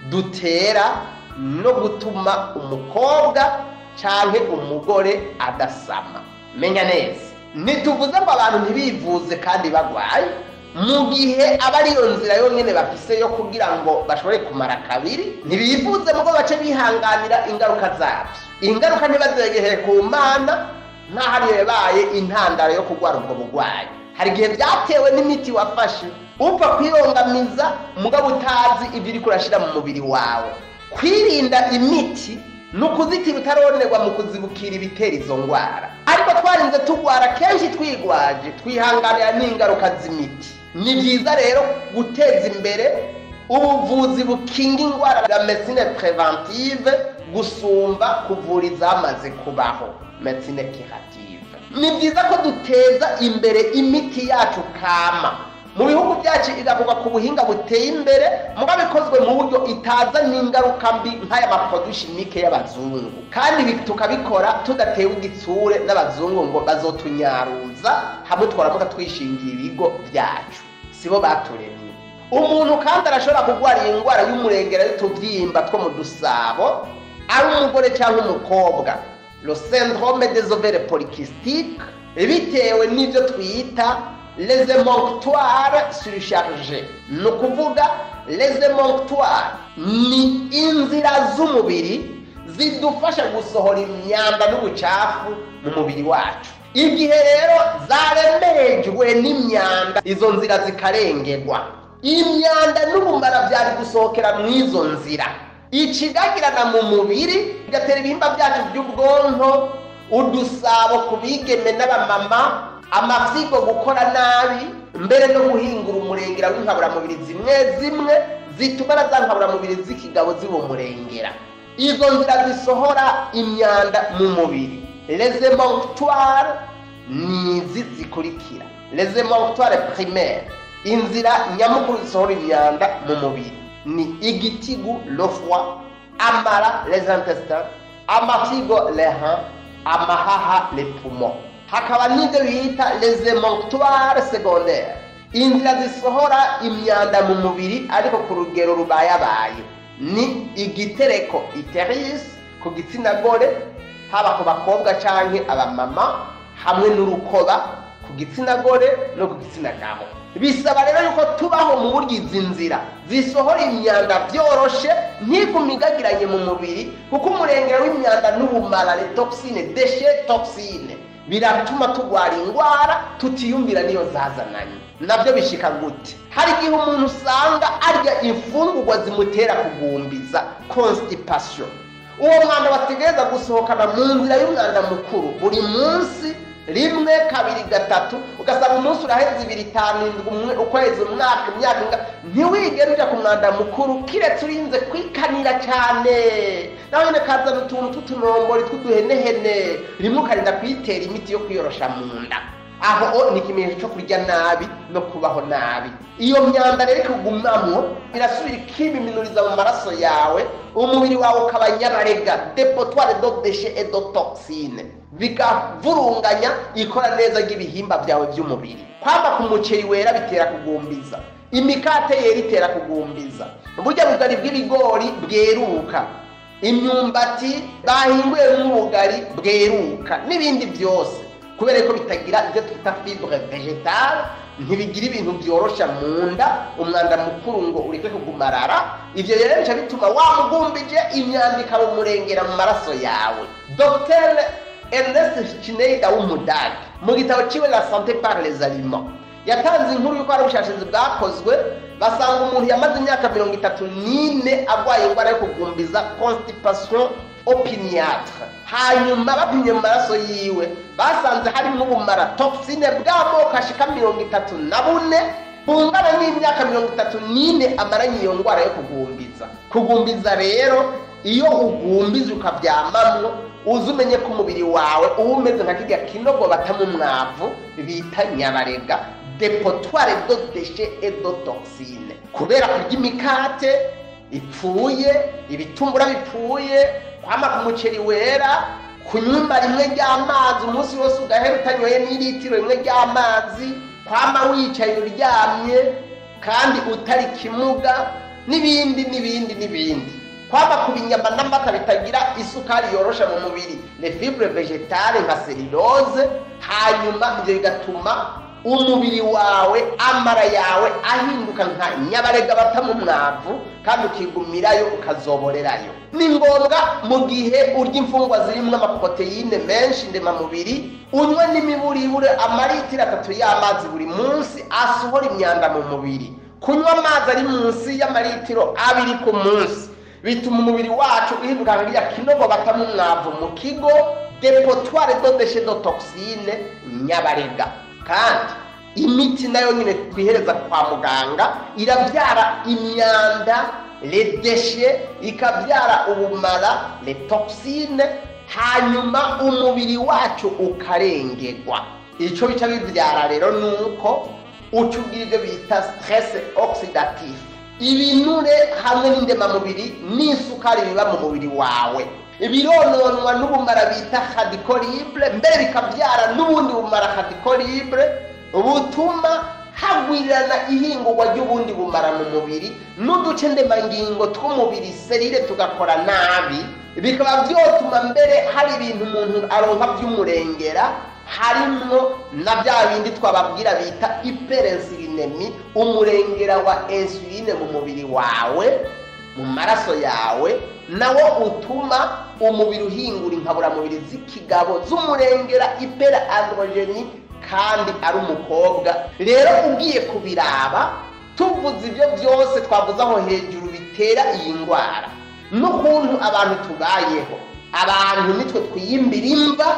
dutera no gutuma umukobwa cyangwa umugore adasama menya neza ntituvuze ngo abantu ntibivuze kandi bagwaye mu gihe aba ariyo nzira yonyine bafise yo kugira ngo bashobore kumara kabiri ntibivuze ngo bace bihanganira ingaruka zabyo ingaruka ntibazegeheye ku mana nk'aho ariyo yabaye intandaro yo kurwara ubwo burwayi hari igihe byatewe n'imiti wafashe upfa kwirongamiza mugabo utazi ibyo uri kurashyira mu mubiri wawe kwirinda imiti ni ukuzitira utaronerwa mu kuzibukira ibitera izo ndwara ariko twarinze turwara kenshi twigwaje twihanganira n'ingaruka z'imiti ni byiza rero guteza imbere ubuvuzi bukinga indwara bwa medecine preventive gusumba kuvura izamaze kubaho medecine curative ni byiza ko duteza imbere imiti yacu kama mu bihugu byacu igakorwa ku buhinga buteye imbere muba bikozwe mu buryo itaza n'ingaruka mbi nk'aya maprodushimike y'abazungu kandi ibi tukabikora tudatewe igitsure n'abazungu ngo bazotunyaruza hamwe twaramuka twishingiye ibigo byacu sibo baturemye umuntu kandi arashobora kurwara iyi ndwara y'umurengera y'utubyimba two mu dusabo ari umugore cyangwa umukobwa le syndrome des ovaires polykystiques bitewe n'ibyo twita les émonctoires surchargés ni ukuvuga les émonctoires ni inzira z'umubiri zidufasha gusohora imyanda n'ubucafu mu mubiri wacu igihe rero zaremerejwe n'imyanda izo nzira zikarengerwa imyanda n'ubumara byari gusohokera mu izo nzira ikigagirana mu mubiri bigatera ibihimba byacu by'ubwonko udusabo ku bigeme n'abamama amafyigo gukora nabi mbere no guhingura umurengera w'inkaburamubiri zimwe zimwe zituma na za nkaburamubiri z'ikigabo ziba umurengera izo nzira zisohora imyanda mu mubiri les émonctoires ni izi zikurikira les émonctoires primaires inzira nyamukuru zisohora imyanda mu mubiri ni igitigu le foie amara les intestins amafyigo les reins amahaha les poumons hakaba n'ibyo bita les émonctoires secondaires inzira zisohora imyanda mu mubiri ariko ku rugero rubayabaye ni igitereko iteris ku gitsina gore haba ku bakobwa cyangwa abamama hamwe n'urukoba ku gitsina gore no ku gitsina gabo bisaba rero yuko tubaho mu buryo izi nzira zisohora imyanda byoroshe ntigume igagiranye mu mubiri kuko umurengero w'imyanda n'ubumara le toxine deshe toxine biratuma turwara indwara tutiyumvira niyo zazananye nabyo bishika gute hari igihe umuntu usanga arya imfungurwa zimutera kugumbiza constipation uwo mwanda bategereza gusohokana mu nzira y'umwanda mukuru buri munsi rimwe kabiri gatatu ugasanga umunsi uraheze ibiri itanu indwi ukwezi umwaka imyaka inga ntiwigere ujya ku mwanda mukuru kiretse urinze kwikanira cyane nawe nyine kazana utuntu tw'utunombori tw'uduhenehene rimwe ukarinda kuyitera imiti yo kwiyorosha mu nda aho ni ikimenyetso cyo kurya nabi no kubaho nabi iyo myanda rero ikugumamwo irasubira ikibiminuriza mu maraso yawe umubiri wawe ukaba nyabarega depotoire do deshe et do toxine bikavurunganya ikora neza ry'ibihimba byawe by'umubiri kwamba ku muceri wera bitera kugumbiza imikate yera itera kugumbiza burya bugari bw'ibigori bweruka imyumbati bahinguye nk'ubugari bweruka n'ibindi byose kubera ko bitagira ibyo twita fibre vegetale ntibigira ibintu byorosha mu nda umwanda mukuru ngo ureke kugumarara ibyo rero bica bituma wamugumbije imyanda ikaba umurengera mu maraso yawe dr ernest schneider w'umudage mu gitabo ciwe la santé par les aliments yatanze inkuru y'uko hari ubushakashatsi bwakozwe basanga umuntu yamaze imyaka mirongo itatu n'ine arwaye indwara yo kugumbiza constipation opiniatre hanyuma bapimye mu maraso yiwe basanze harimo ubumara toxine bw'amoko ashika mirongo itatu na bune bungana n'imyaka mirongo itatu n'ine amaranye iyo ndwara yo kugumbiza kugumbiza rero iyo ugumbiza ukabyamamwo uzi umenye ko umubiri wawe uba umeze nka kirya kinogo batamo umwavu bita nyabarega depotoire do deshe et do toxine kubera kurya imikate ipfuye ibitumbura bipfuye kwama ku muceri wera kunywa rimwe ry'amazi umunsi wose ugahera utanyoye n'iritiro rimwe ry'amazi kwama wicaye uryamye kandi utari kimuga n'ibindi n'ibindi n'ibindi kwama ku binyama n'amata bitagira isukari yorosha mu mubiri le fibre vegetale nka selulose hanyuma ibyo bigatuma umubiri wawe amara yawe ahinduka nka nyabarega bata mu mwavu kandi ukigumirayo ukazoborerayo ni ngombwa mu gihe urya imfungwa zirimo amaproteyine menshi ndemamubiri unywe n'imiburibure amaritiro atatu y'amazi buri munsi asohora imyanda mu mubiri kunywa amazi ari munsi y'amaritiro abiri ku munsi bituma umubiri wacu uhinduka nka rya kinogo batamo umwavu mu kigo depotoire de déchets de toxine nyabarega kandi imiti nayo nyine twihereza kwa muganga irabyara imyanda le déchets ikabyara ubumara le toxine hanyuma umubiri wacu ukarengerwa icyo bica bibyara rero ni uko uca ugira ibyo bita stress oxidative ibinure hamwe n'indemamubiri n'isukari biba mu mubiri wawe birononwa n'ubumara bita hadikoribure mbere bikabyara n'ubundi bumara hadikoribure butuma hagwirirana ihingurwa ry'ubundi bumara mu mubiri n'uduce ndemangingo tw'umubiri serire tugakora nabi bikaba byotuma mbere hari ibintu umuntu aronka by'umurengera harimwo na bya bindi twababwira bita hyperinsulinemi umurengera wa insuline mu mubiri wawe mu maraso yawe nawo utuma umubiri uhingura inkaburamubiri z'ikigabo z'umurengera hyper androgeni kandi ari umukobwa rero ugiye kubiraba tuvuze ibyo byose twavuze aho hejuru bitera iyi ndwara n'ukuntu abantu tubayeho abantu nitwe twiyimbira imva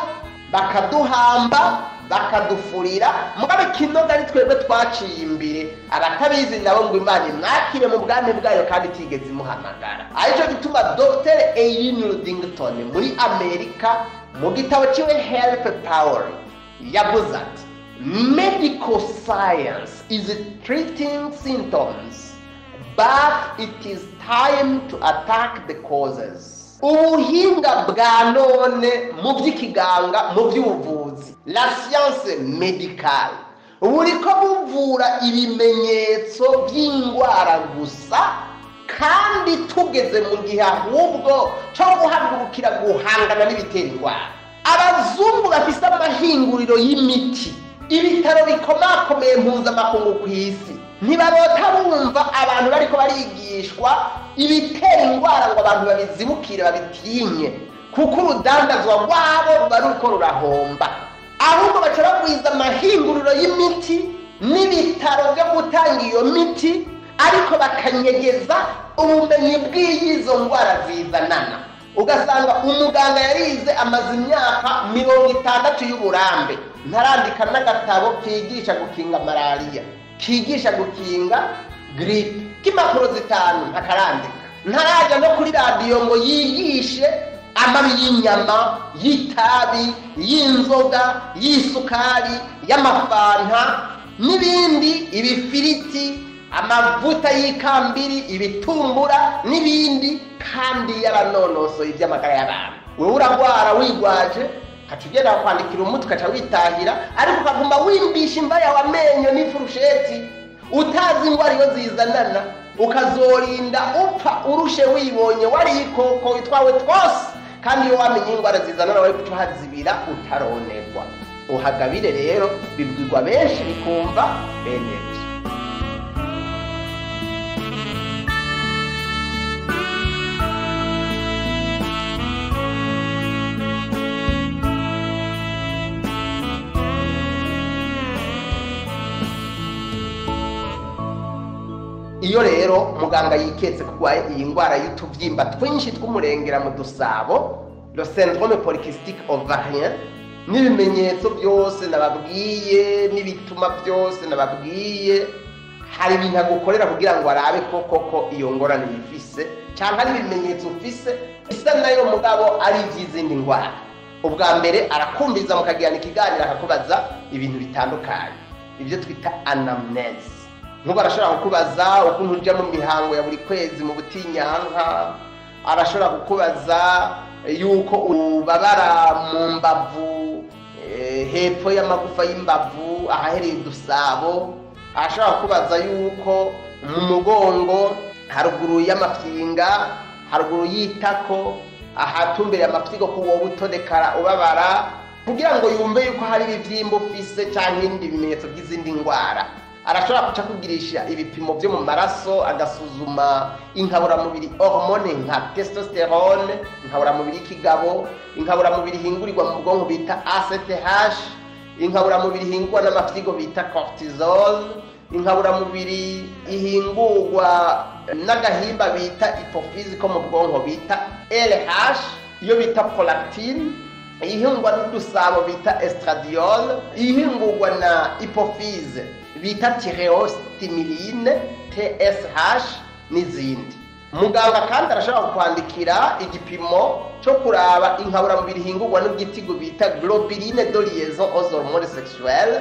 bakaduhamba bakadufurira mugabe kinoga ari twebwe twaciye imbere abatabizi nabo ngo imana imwakire mu bwami bwayo kandi itigeze imuhamagara aricyo gituma dr eyini rudington muri amerika mu gitabo kiwe health power yavuze ati medical science is treating symptoms but it is time to attack the causes ubuhinga bwa none mu by'ikiganga mu by'ubuvuzi la science medicale buriko buvura ibimenyetso by'indwara gusa kandi tugeze mu gihe ahubwo cyo guhagurukira guhangana n'ibitera indwara abazungu bafise amahinguriro y'imiti ibitaro bikomakomeye mpuzamakungu ku isi ntibarota bumva abantu bariko barigishwa ibitera indwara ngo abantu babizibukire babitinye kuko urudandazwa rwabo ruba ruko rurahomba ahubwo baca bagwiza amahinguriro y'imiti n'ibitaro byo gutanga iyo miti ariko bakanyegeza ubumenyi bw'iyizo ndwara zizanana ugasanga umuganga yarize amaze imyaka mirongo itandatu y'uburambe ntarandika n'agatabo kigisha gukinga malariya kigisha gukinga giripe k'impapuro zitanu ntakarandika ntarajya no kuri radiyo ngo yigishe amabi y'inyama y'itabi y'inzoga y'isukari y'amafanta n'ibindi ibifiriti amavuta y'ikambiri ibitumbura n'ibindi kandi yaranonosoye iby'amagara y'abantu wowe uragwara wigwaje ukaca ugenda kwandikira umutwe ukaca witahira ariko ukaguma wimbisha imva yawe amenyo n'ifurusheti utazi indwara iyo zizanana ukazorinda upfa urushe wibonye wariye ikoko itwawe twose kandi iyo wamenye indwara zizanana wari guca uhazibira utaronerwa uhagabire rero bibwirwa benshi bikumva bene byo iyo rero muganga yiketse kurwaye iyi ndwara y'utubyimba twinshi tw'umurengera mu dusabo le syndrome polycystique ovarien n'ibimenyetso byose nababwiye n'ibituma byose nababwiye hari ibintu agukorera kugira ngo arabe ko koko iyo ngorane yifise cyangwa ari ibimenyetso ufise bisa nayo mugabo ari iby'izindi ndwara ubwa mbere arakumviriza mukagirana ikiganiro akakubaza ibintu bitandukanye ibyo twita anamnese nk'ubu arashobora kukubaza ukuntu ujya mu mihango ya buri kwezi mu butinyanka arashobora kukubaza yuko ubabara mu mbavu hepfo y'amagufa y'imbavu ahahereye udusabo arashobora kukubaza yuko mu mugongo haruguru y'amafyinga haruguru y'itako ahatumbereye amafyigo ko wowe utodekara ubabara kugira ngo yumve yuko hari ibibyimba ufise cyangwa ibindi bimenyetso by'izindi ndwara arashobora guca kugirisha ibipimo byo mu maraso agasuzuma inkaburamubiri hormone nka testosterone inkaburamubiri y'ikigabo inkaburamubiri ihingurirwa mu bwonko bita ACTH inkaburamubiri ihingurwa n'amafyigo bita cortisol inkaburamubiri ihingurwa n'agahimba bita hypophyse ko mu bwonko bita LH iyo bita prolactine ihingwa n'udusabo bita estradiol ihingurwa na hypophyse bita tireostimuline TSH n'izindi muganga kandi arashobora kukwandikira igipimo cyo kuraba inkaburamubiri ihingurwa n'ubwitigo bita globuline de liaison aux hormones sexuelles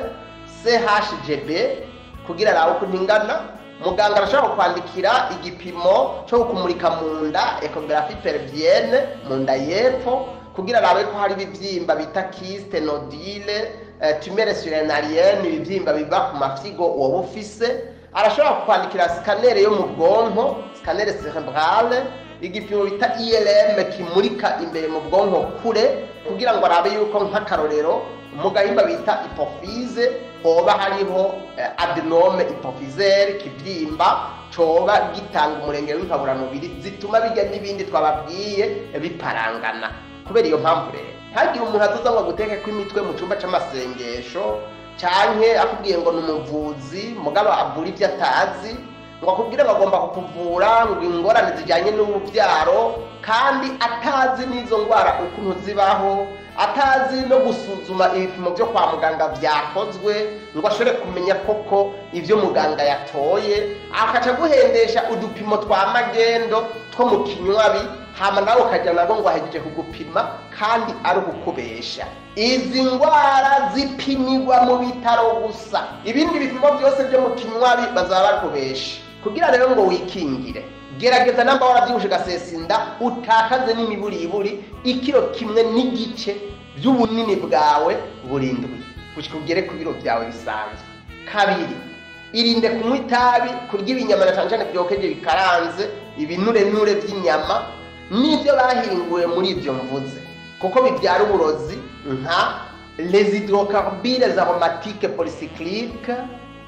CHGB kugira arabe uko ntingana muganga arashobora kwandikira igipimo cyo kumurika mu nda ecography pelvienne mu nda y'epfo kugira arabe ko hari ibibyimba bita kiste nodile tumere surenarienne ibibyimba biva ku mafyigo wowe ufise arashobora kwandikira sikanere yo mu bwonko sikanere cerebrale igipimo bita IRM kimurika imbere mu bwonko kure kugira ngo arabe yuko nk'akarorero mu gahimba bita hypophyse hoba hariho adenome hypophysaire kibyimba coba gitanga umurengero w'inkaburamubiri zituma bijya n'ibindi twababwiye biparangana kubera iyo mpamvu rero ntagire umuntu azoza ngo aguteke ko imitwe mu cyumba c'amasengesho canke akubwiye ngo ni umuvuzi mugabo avura ibyo atazi ngo akubwire ngo agomba kukuvura ngo ingorane zijyanye n'urubyaro kandi atazi n'izo ndwara ukuntu zibaho atazi no gusuzuma ibipimo byo kwa muganga byakozwe ngo ashobore kumenya koko ibyo muganga yatoye akaca aguhendesha udupimo twa magendo two mu kinywabi hama nawe ukajya nabwo ngo ahejeje kugupima kandi ari ukukubesha izi ndwara zipimirwa mu bitaro gusa ibindi bipimo byose byo mu kinywabi bazaba bakubesha kugira rero ngo wikingire gerageza namba warabyibushe ugasesa inda utakaze n'imiburiburi ikiro kimwe n'igice by'ubunini bwawe burindwi gushyika ugere ku biro byawe bisanzwe kabiri irinde kunywa itabi kurya ibinyama na cyane cyane byokeje bikaranze ibinurenure by'inyama n'ibyo bahinguye muri ibyo mvuze kuko bibyara uburozi nka les hydrocarbures aromatiques polycycliques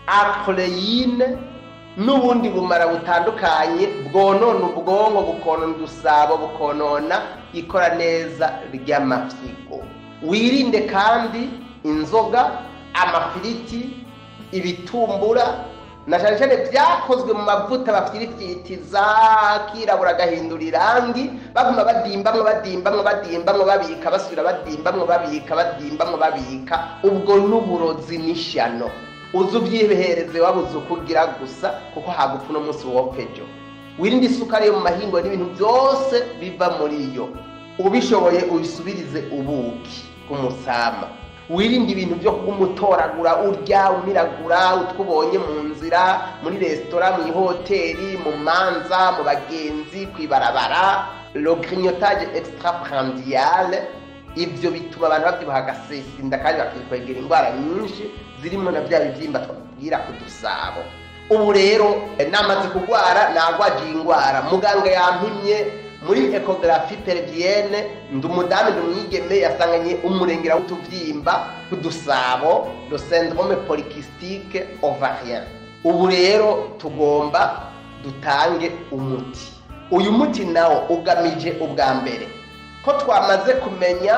acroleine n'ubundi bumara butandukanye bwonona ubwonko bukonona udusabo bukonona ikora neza ry'amafyigo wirinde kandi inzoga amafiriti ibitumbura na cyane cyane byakozwe mu mavuta bafirifitiza kirabura agahindura irangi baguma badimbamwo badimbamwo badimbamwo babika basubira badimbamwo babika badimbamwo babika ubwo n'uburozi n'ishyano uzi ubyihereze wabuze uko ugira gusa kuko hagupfa uno munsi wopejo wirinde isukari yo mu mahingo n'ibintu byose biva muri yo ubishoboye ubisubirize ubuki bw'umusama wirinde ibintu byo kumutoragura urya umiragura utwubonye mu nzira muri resitora mu ihoteli mu manza mu bagenzi ku ibarabara le grignotage extraprandial ibyo bituma abantu babyibuha agasesinda kandi bakikwegera indwara nyinshi zirimo na bya bibyimba twabwira ku dusabo ubu rero namaze kurwara nagwagiye indwara muganga yampimye muri ecography pelvienne ndi umudamu ndi umwigeme yasanganye umurengera w'utubyimba k'udusabo le syndrome polycystique ovarien ubu rero tugomba dutange umuti uyu muti nawo ugamije ubwa mbere ko twamaze kumenya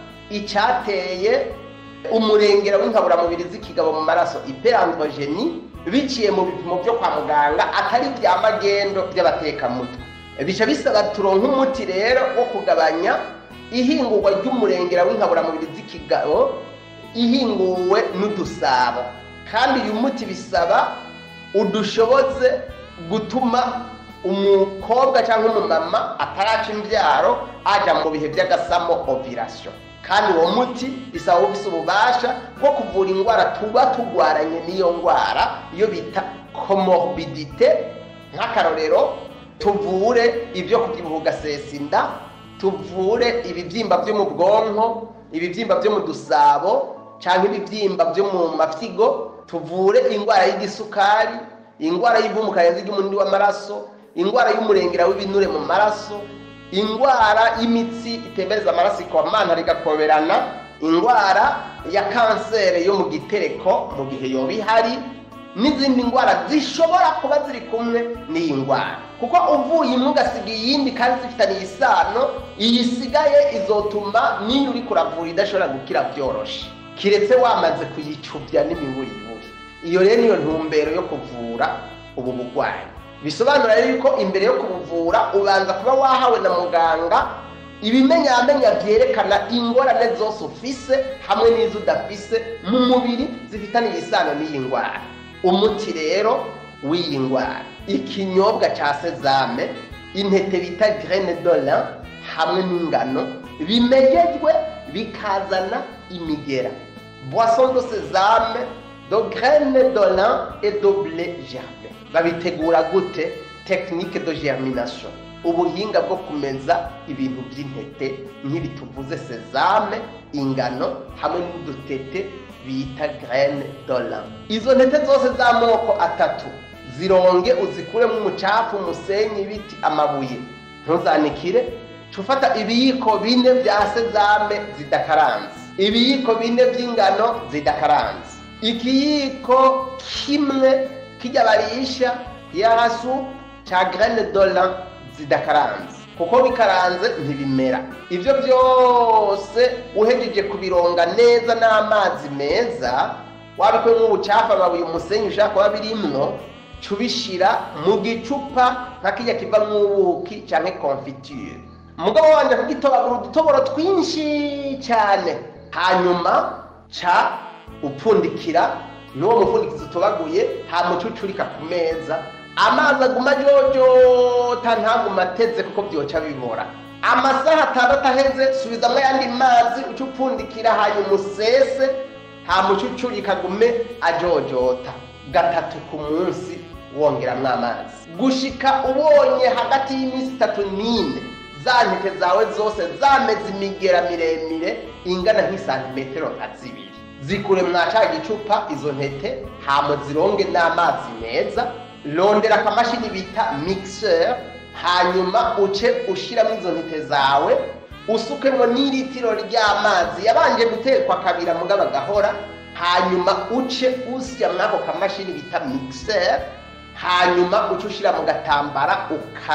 icyateye umurengera w'inkaburamubiri z'ikigabo mu maraso hyperandrogenie biciye mu bipimo byo kwa muganga atari bya magendo by'abatekamutwe bica bisaba turonka umuti rero wo kugabanya ihingurwa ry'umurengera w'inkaburamubiri z'ikigabo ihinguwe n'udusabo kandi uyu muti bisaba udushoboze gutuma umukobwa cyangwa umumama ataraca imbyaro ajya mu bihe by'agasamo ovirasiyo kandi uwo muti bisaba ufise ububasha bwo kuvura indwara tuba tugwaranye n'iyo ndwara iyo bita komorbidite nk'akarorero tuvure ibyo kubyibuha ugasesa inda tuvure ibibyimba byo mu bwonko ibibyimba byo mu dusabo cyangwa ibibyimba byo mu mafyigo tuvure indwara y'igisukari indwara y'ivumukarenzi ry'umunini w'amaraso indwara y'umurengera w'ibinure mu maraso indwara y'imitsi itembereza amaraso ikomanta rigakoberana indwara ya kanseri yo mu gitereko mu gihe yoba ihari n'izindi ndwara zishobora kuba ziri kumwe n'iyi ndwara kuko uvuye imwe ugasiga iyindi kandi zifitaniye isano iyi isigaye izotuma n'iyo uri kuravura idashobora gukira byoroshe kiretse wamaze kuyicubya n'imiburiburi iyo rero niyo ntumbero yo kuvura ubu burwayi bisobanura rero ko imbere yo kubuvura ubanza kuba wahawe na muganga ibimenyamenya byerekana ingorane zose ufise hamwe n'izo udafise mu mubiri zifitaniye isano n'iyi ndwara umuti rero w'iyi ndwara ikinyobwa cya sezame intete bita grene dola hamwe n'ingano bimegejwe bikazana imigera boisson de sezame de grene dola et de blé germe babitegura gute technique de germination ubuhinga bwo kumeza ibintu by'intete nk'ibi tuvuze sezame ingano hamwe n'udutete bita grene dola izo ntete zose z'amoko atatu zironge uzikuremo umucafu umusenyi ibiti amabuye ntuzanikire ufata ibiyiko bine bya sezame zidakaranze ibiyiko bine by'ingano zidakaranze ikiyiko kimwe kijya barisha yasu cya grene dola zidakaranze kuko bikaranze ntibimera ibyo byose uhejeje kubironga neza n'amazi meza wabikuyemo ubucafu amabuye umusenyi ushaka kuba birimwo cubishira mu gicupa nka kijya kiva mw'ubuki cyangwa konfiture umugabo wanjye kugitobagura udutoboro twinshi cyane hanyuma ca upfundikira n'uwo mupfundikizo utobaguye hamucucurika ku meza amazi aguma ajojota ntaguma ateze kuko byoca bibora amasaha atandatu aheze subizamo ayandi mazi uca upfundikira hanyuma usese hamucucurika agume ajojota gatatu ku munsi wongeramwo amazi gushika ubonye hagati y'iminsi itatu n'ine za ntete zawe zose zameze imigera miremire ingana nk'isantimetero nka zibiri zikure mwa ca gicupa izo ntete hama zironge n'amazi meza rondera akamashini bita mixer hanyuma uce ushiramo izo ntete zawe usukemo n'iritiro ry'amazi yabanje gutekwa kabira mugabo agahora hanyuma uce usya mwako kamashini bita mixer hanyuma uce ushira mu gatambara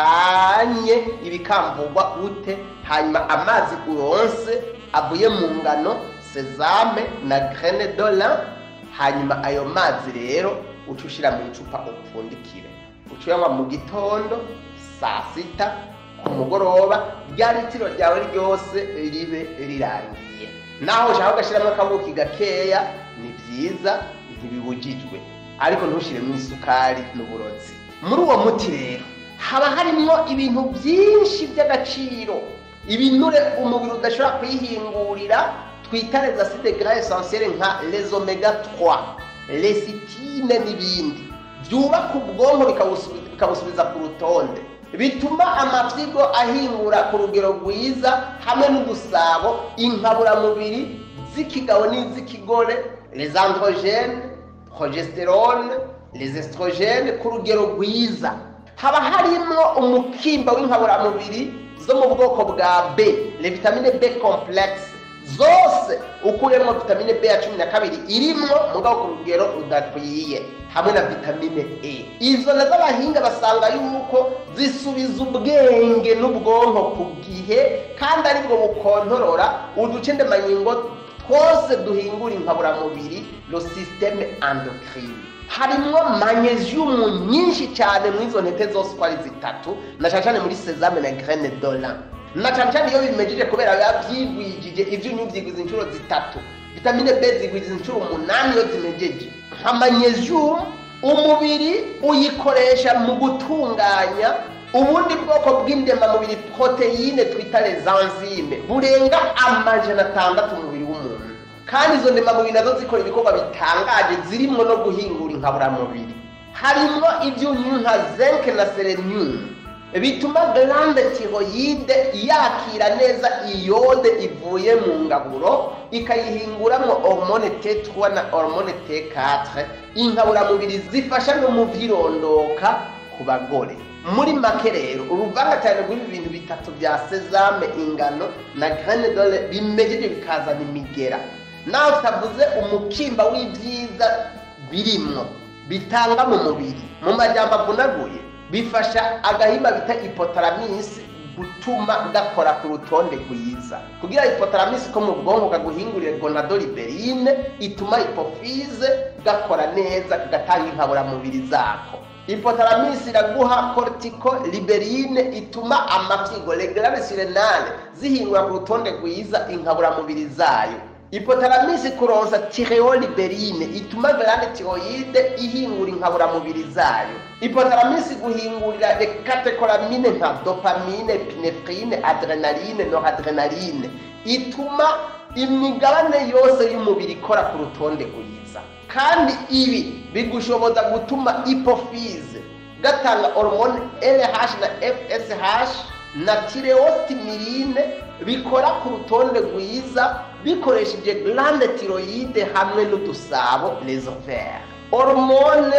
ukanye ibikamvugwa ute hanyuma amazi uronse avuye mu ngano sezame na grene dola hanyuma ayo mazi rero uca ushira mu icupa upfundikire uca uyanywa mu gitondo saa sita ku mugoroba rya litiro ryawe ryose ribe rirangiye naho ushaka ugashyiramo akabuki gakeya ni byiza ntibibujijwe ariko ntushiremo isukari n'uburozi muri uwo muti rero haba harimo ibintu byinshi by'agaciro ibinure umubiri udashobora kwihingurira twita les acides gras essentiels nka les omega 3 lesitine n'ibindi byubaka ubwonko bikabusubiza ku rutonde bituma amafyigo ahingura ku rugero rwiza hamwe n'udusabo inkaburamubiri z'ikigabo n'iz'ikigore les androgènes progesterone les estrogènes ku rugero rwiza haba harimo umukimba w'inkaburamubiri zo mu bwoko bwa b le vitamine b complexe zose ukuyemo vitamine b ya cumi na kabiri irimwo mugabo ku rugero rudakwiye hamwe na vitamine e izo nazo abahinga basanga yuko zisubiza ubwenge n'ubwonko ku gihe kandi aribwo bukontorora uduce ndemangingo twose duhingura inkaburamubiri lo systeme endocrine harimwo magnesium nyinshi cyane muri izo ntete zose uko ari zitatu na cyane cyane muri sezame na grene dola na cyane cyane iyo bimejeje kubera biba byigwijije ibyunyu byigwiza inshuro zitatu vitamine b zigwiza inshuro umunani iyo zimejeje nka magnesium umubiri uyikoresha mu gutunganya ubundi bwoko bw'indemamubiri poroteyine twita rezanzime burenga amajana atandatu umubiri w'umuntu kandi izo ndemamubiri nazo zikora ibikorwa bitangaje zirimo no guhingura inkaburamubiri harimwo ibyunyu nka zinc na selenium bituma glande tiroyide yakira neza iyode ivuye mu ngaburo ikayihinguramo hormone T3 na hormone T4 inkaburamubiri zifasha no mu vyirondoka ku bagore muri make rero uruvangatane rw'ibi bintu bitatu bya sezame ingano na graine dole bimejeje bikazana imigera nawe utavuze umukimba w'ibyiza birimwo bitanga mu mubiri mu majambo avunaguye bifasha agahimba bita ipotaramis gutuma gakora ku rutonde rwiza kugira ipotaramis ko mu bwonko kaguhingurire gonadoliberine ituma hypophyse gakora neza kagatanga inkaburamubiri zako ipotaramis iraguha cortico liberine ituma amafyigo reglare sirenale zihingura ku rutonde rwiza inkaburamubiri zayo ipotaramis kuronsa tireoliberine ituma glande tiroyide ihingura inkaburamubiri zayo ipotaramis guhingurira rekatekolamine nka dopamine pinefrine adrenaline noradrenaline ituma imigabane yose y'umubiri ikora ku rutonde rwiza kandi ibi bigushoboza gutuma ipophyse gatanga hormone LH na FSH na tireostimirine bikora ku rutonde rwiza bikoresheje glande tiroyide hamwe n'udusabo les ovaires hormone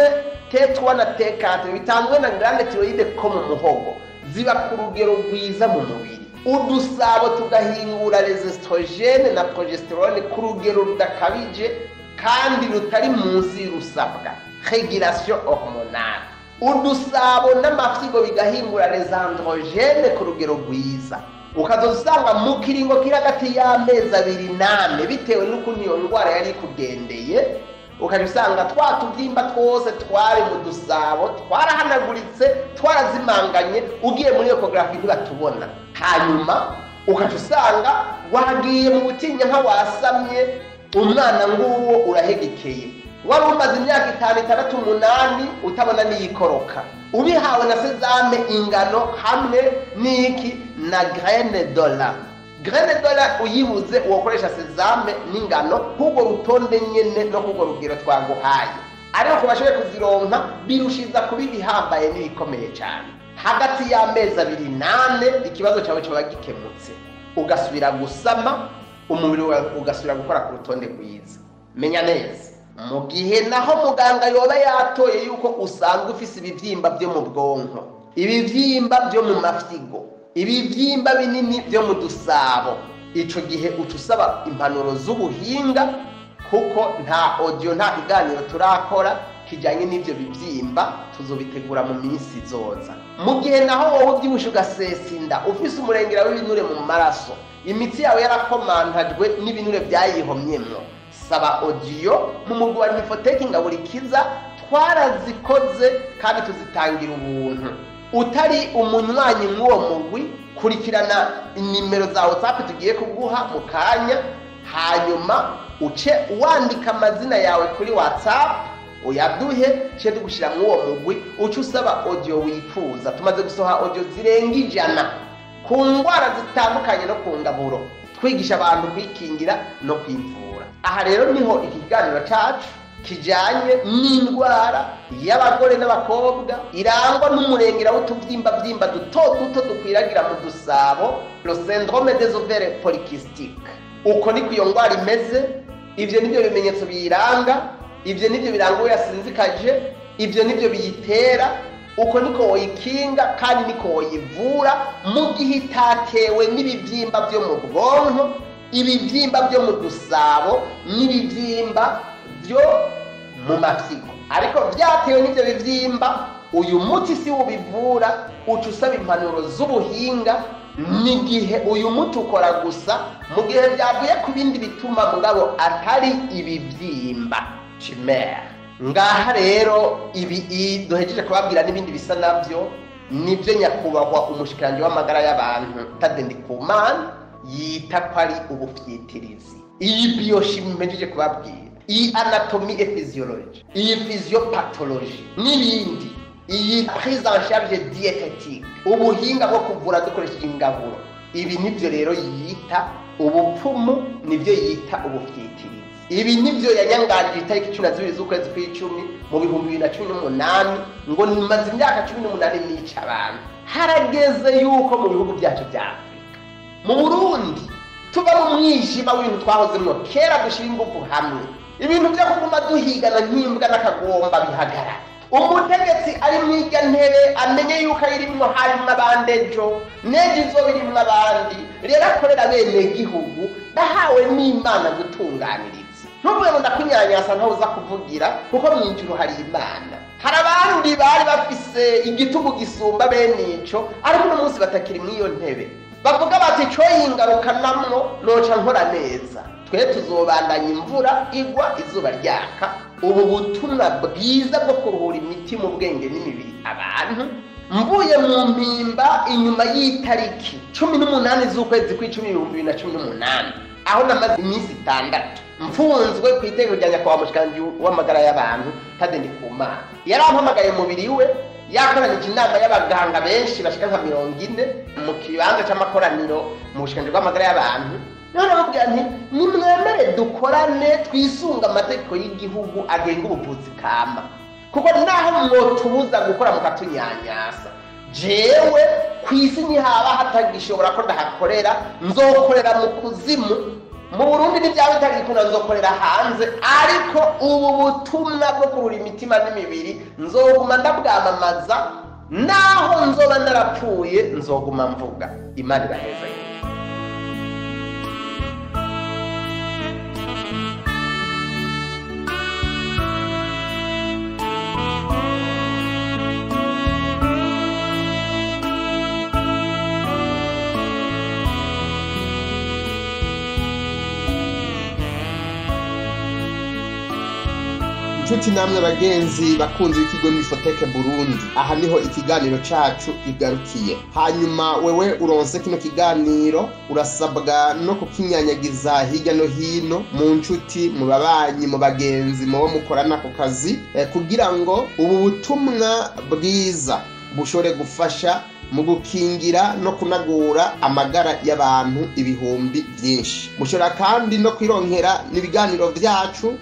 T3 na T4 bitanzwe na glande tiroyide ko mu muhogo ziba ku rugero rwiza mu mubiri udusabo tugahingura les estrogene na progesterone ku rugero rudakabije kandi rutari munsi y'urusabwa regulation hormonale udusabo n'amafyigo bigahingura les androgene ku rugero rwiza ukazosanga mu kiringo kiri hagati y'amezi abiri n'ane bitewe n'ukuntu iyo ndwara yari ikugendeye ukajya usanga twa tubyimba twose twari mu dusabo twarahanaguritse twarazimanganye ugiye muri ekogarafi ntibatubona hanyuma ukajya usanga wagiye mu butinya nka wasamye umwana nguwo urahegekeye wari umaze imyaka itanu itandatu umunani utabona n'iyikoroka ubihawe na sezame ingano hamwe n'iki na graine dola graine dola uyibuze uwakoresha sezame n'ingano k'urwo rutonde nyene no k'urwo rugero twaguhaye ariko ku bashoboye kuzironka birushiza kuba ibihambaye n'ibikomeye cyane hagati y'amezi abiri nane ikibazo cyawe kiba gikemutse ugasubira gusama umubiri wawe ugasubira gukora ku rutonde rwiza menya neza mu gihe naho muganga yoba yatoye yuko usanzwe ufise ibibyimba byo mu bwonko ibibyimba byo mu mafyigo ibibyimba binini byo mu dusabo ico gihe uca usaba impanuro z'ubuhinga kuko nta audio nta kiganiro turakora kijyanye n'ibyo bibyimba tuzobitegura mu minsi izoza mu gihe naho wowe ubyibushe ugasesa inda ufise umurengera w'ibinure mu maraso imitsi yawe yarakomantajwe n'ibinure byayihomyemwo saba audio mu mugwi wa nifoteki ngaburikiza twarazikoze kandi tuzitangira ubuntu utari umunywanyi mw'uwo mugwi kurikirana inimero za whatsapp tugiye kuguha mu kanya hanyuma uce wandika amazina yawe kuri whatsapp uyaduhe cye tugushyira muri uwo mugwi uce usaba audio wifuza tumaze gusoha audio zirenga ijana ku ndwara zitandukanye no ku ngaburo twigisha abantu kwikingira no kwivura aha rero niho ikiganiro cyacu kijyanye n'indwara y'abagore n'abakobwa irangwa n'umurengera w'utubyimba byimba duto duto dukwiragira mu dusabo le syndrome des ovaires polykystiques uko niko iyo ndwara imeze ibyo nibyo bimenyetso biyiranga ibyo nibyo biranga uwo yasinzikaje ibyo nibyo biyitera uko niko woyikinga kandi niko woyivura mu gihe itatewe n'ibibyimba byo mu bwonko ibibyimba byo mu dusabo n'ibibyimba byo mu mafyigo ariko byatewe n'ibyo bibyimba uyu muti si ubivura uca usaba impanuro z'ubuhinga n'igihe uyu muti ukora gusa mu gihe byavuye ku bindi bituma mugabo atari ibibyimba chimere ngaha rero ibi duhejeje kubabwira n'ibindi bisa nabyo nibyo nyakubahwa umushikiranji w'amagara y'abantu tade ndikumana yita ko ari ubufyitirizi iyi biyoshimi mpejeje kubabwira iyi anatomi e physiology iyi physiopathology n'ibindi iyi prise en charge dietetique ubuhinga bwo kuvura dukoresheje ingaburo ibi nibyo rero yita ubupfumu nibyo yita ubufyitirizi ibi nibyo yanyanganije itariki cumi na zibiri z'ukwezi kw'icumi mu bihumbi bibiri na cumi n'umunani ngo nimaze imyaka cumi n'umunani nica abantu harageze yuko mu bihugu byacu bya afurika mu burundi tuba mu mwijima w'ibintu twahozemo kera dushyira ingufu hamwe ibintu byo kuguma duhigana nk'imbwa n'akagomba bihagarara umutegetsi ari mu irya ntebe amenye yuko ayirimwo harimwo abandi ejo n'ejo izoba irimwo abandi rero akorera bene gihugu nahawe n'imana gutunganiriza ntuvuge ngo ndakunyanyasa ntawe uza kuvugira kuko mu ijuru hari imana hari abandi bari bafise igitugu gisumba bene ico ariko uno munsi batakiri mu iyo ntebe bavuga bati co yingarukanamwo noca nkora neza twe tuzobandanya imvura igwa izuba ryaka ubu butumwa bwiza bwo kuruhura imitima ubwenge n'imibiri abantu mvuye mu mpimba inyuma y'itariki cumi n'umunani z'ukwezi kw'icumi ibihumbi bibiri na cumi n'umunani aho namaze iminsi itandatu mfunzwe ku itegeko rya nyakubahwa mushikiranganji w'amagara y'abantu tadeni ku mana yarampamagaye umubiri we yakoranije inama y'abaganga benshi bashika nka mirongo ine mu kibanza c'amakoraniro mu bushikiranganji bw'amagara y'abantu none bamubwira nti nimwemere dukorane twisunga amategeko y'igihugu agenga ubuvuzi kama kuko naho mwotubuza gukora mukatunyanyasa jewe ku isi ntihaba hatagishobora ko ndahakorera nzokorera mu kuzimu mu burundi n'ibyaba bitagikunda nzokorera hanze ariko ubu butumwa bwo kurura imitima n'imibiri nzoguma ndabwamamaza naho nzoba narapfuye nzoguma mvuga imana iraheza yewe inshuti namwe bagenzi bakunzi b'ikigo nifoteke burundi aha niho ikiganiro cacu kigarukiye hanyuma wewe uronse kino kiganiro urasabwa no kukinyanyagiza hirya no hino mu nshuti mu babanyi mu bagenzi mubo mukorana ako kazi eh, kugira ngo ubu butumwa bwiza bushobore gufasha mu gukingira no kunagura amagara y'abantu ibihumbi byinshi mushobora kandi no kwironkera n'ibiganiro vyacu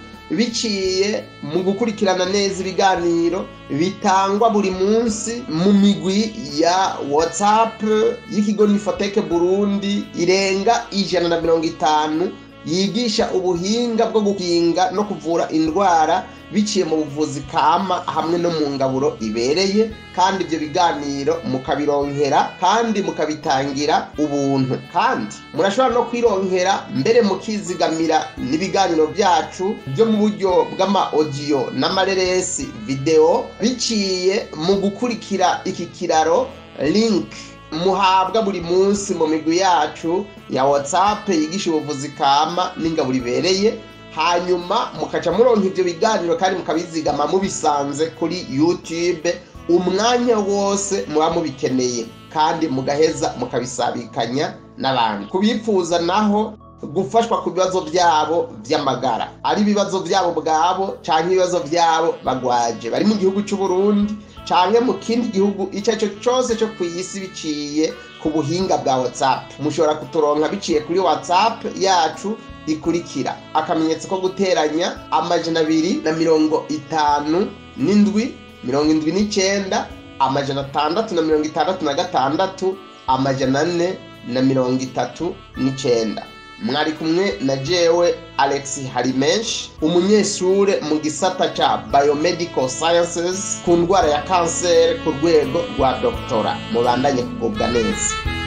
biciye mu gukurikirana neza ibiganiro bitangwa buri munsi mu migwi ya whatsapp y'ikigo nifoteke burundi irenga ijana na mirongo itanu yigisha ubuhinga bwo gukinga no kuvura indwara biciye mu buvuzi kama hamwe no mu ngaburo ibereye kandi ibyo biganiro mukabironkera kandi mukabitangira ubuntu kandi murashobora no kwironkera mbere mukizigamira n'ibiganiro byacu byo mu buryo bw'ama audio n'amareresi video biciye mu gukurikira iki kiraro link muhabwa buri munsi mu migwi yacu ya whatsapp yigisha ubuvuzi kama n'ingaburo ibereye hanyuma mukaca muronka ivyo biganiro kandi mukabizigama mubisanze kuri youtube umwanya wose muba mubikeneye kandi mugaheza mukabisabikanya n'abandi kubipfuza naho gufashwa ku bibazo byabo by'amagara ari ibibazo byabo bwabo canke ibibazo byabo bagwaje bari mu gihugu c'u Burundi canke mu kindi gihugu ico cyo cyose cyo ku isi biciye ku buhinga bwa whatsapp mushobora kuturonka biciye kuri whatsapp yacu ikurikira akamenyetso ko guteranya amajana abiri na mirongo itanu n'indwi mirongo indwi n'icenda amajana atandatu na mirongo itandatu na gatandatu amajana ane na mirongo itatu n'icenda mwari kumwe na jewe alex harimenshi umunyeshure mu gisata ca biomedical sciences ku ndwara ya kanseri ku rwego rwa doktora mubandanye kugubwa neza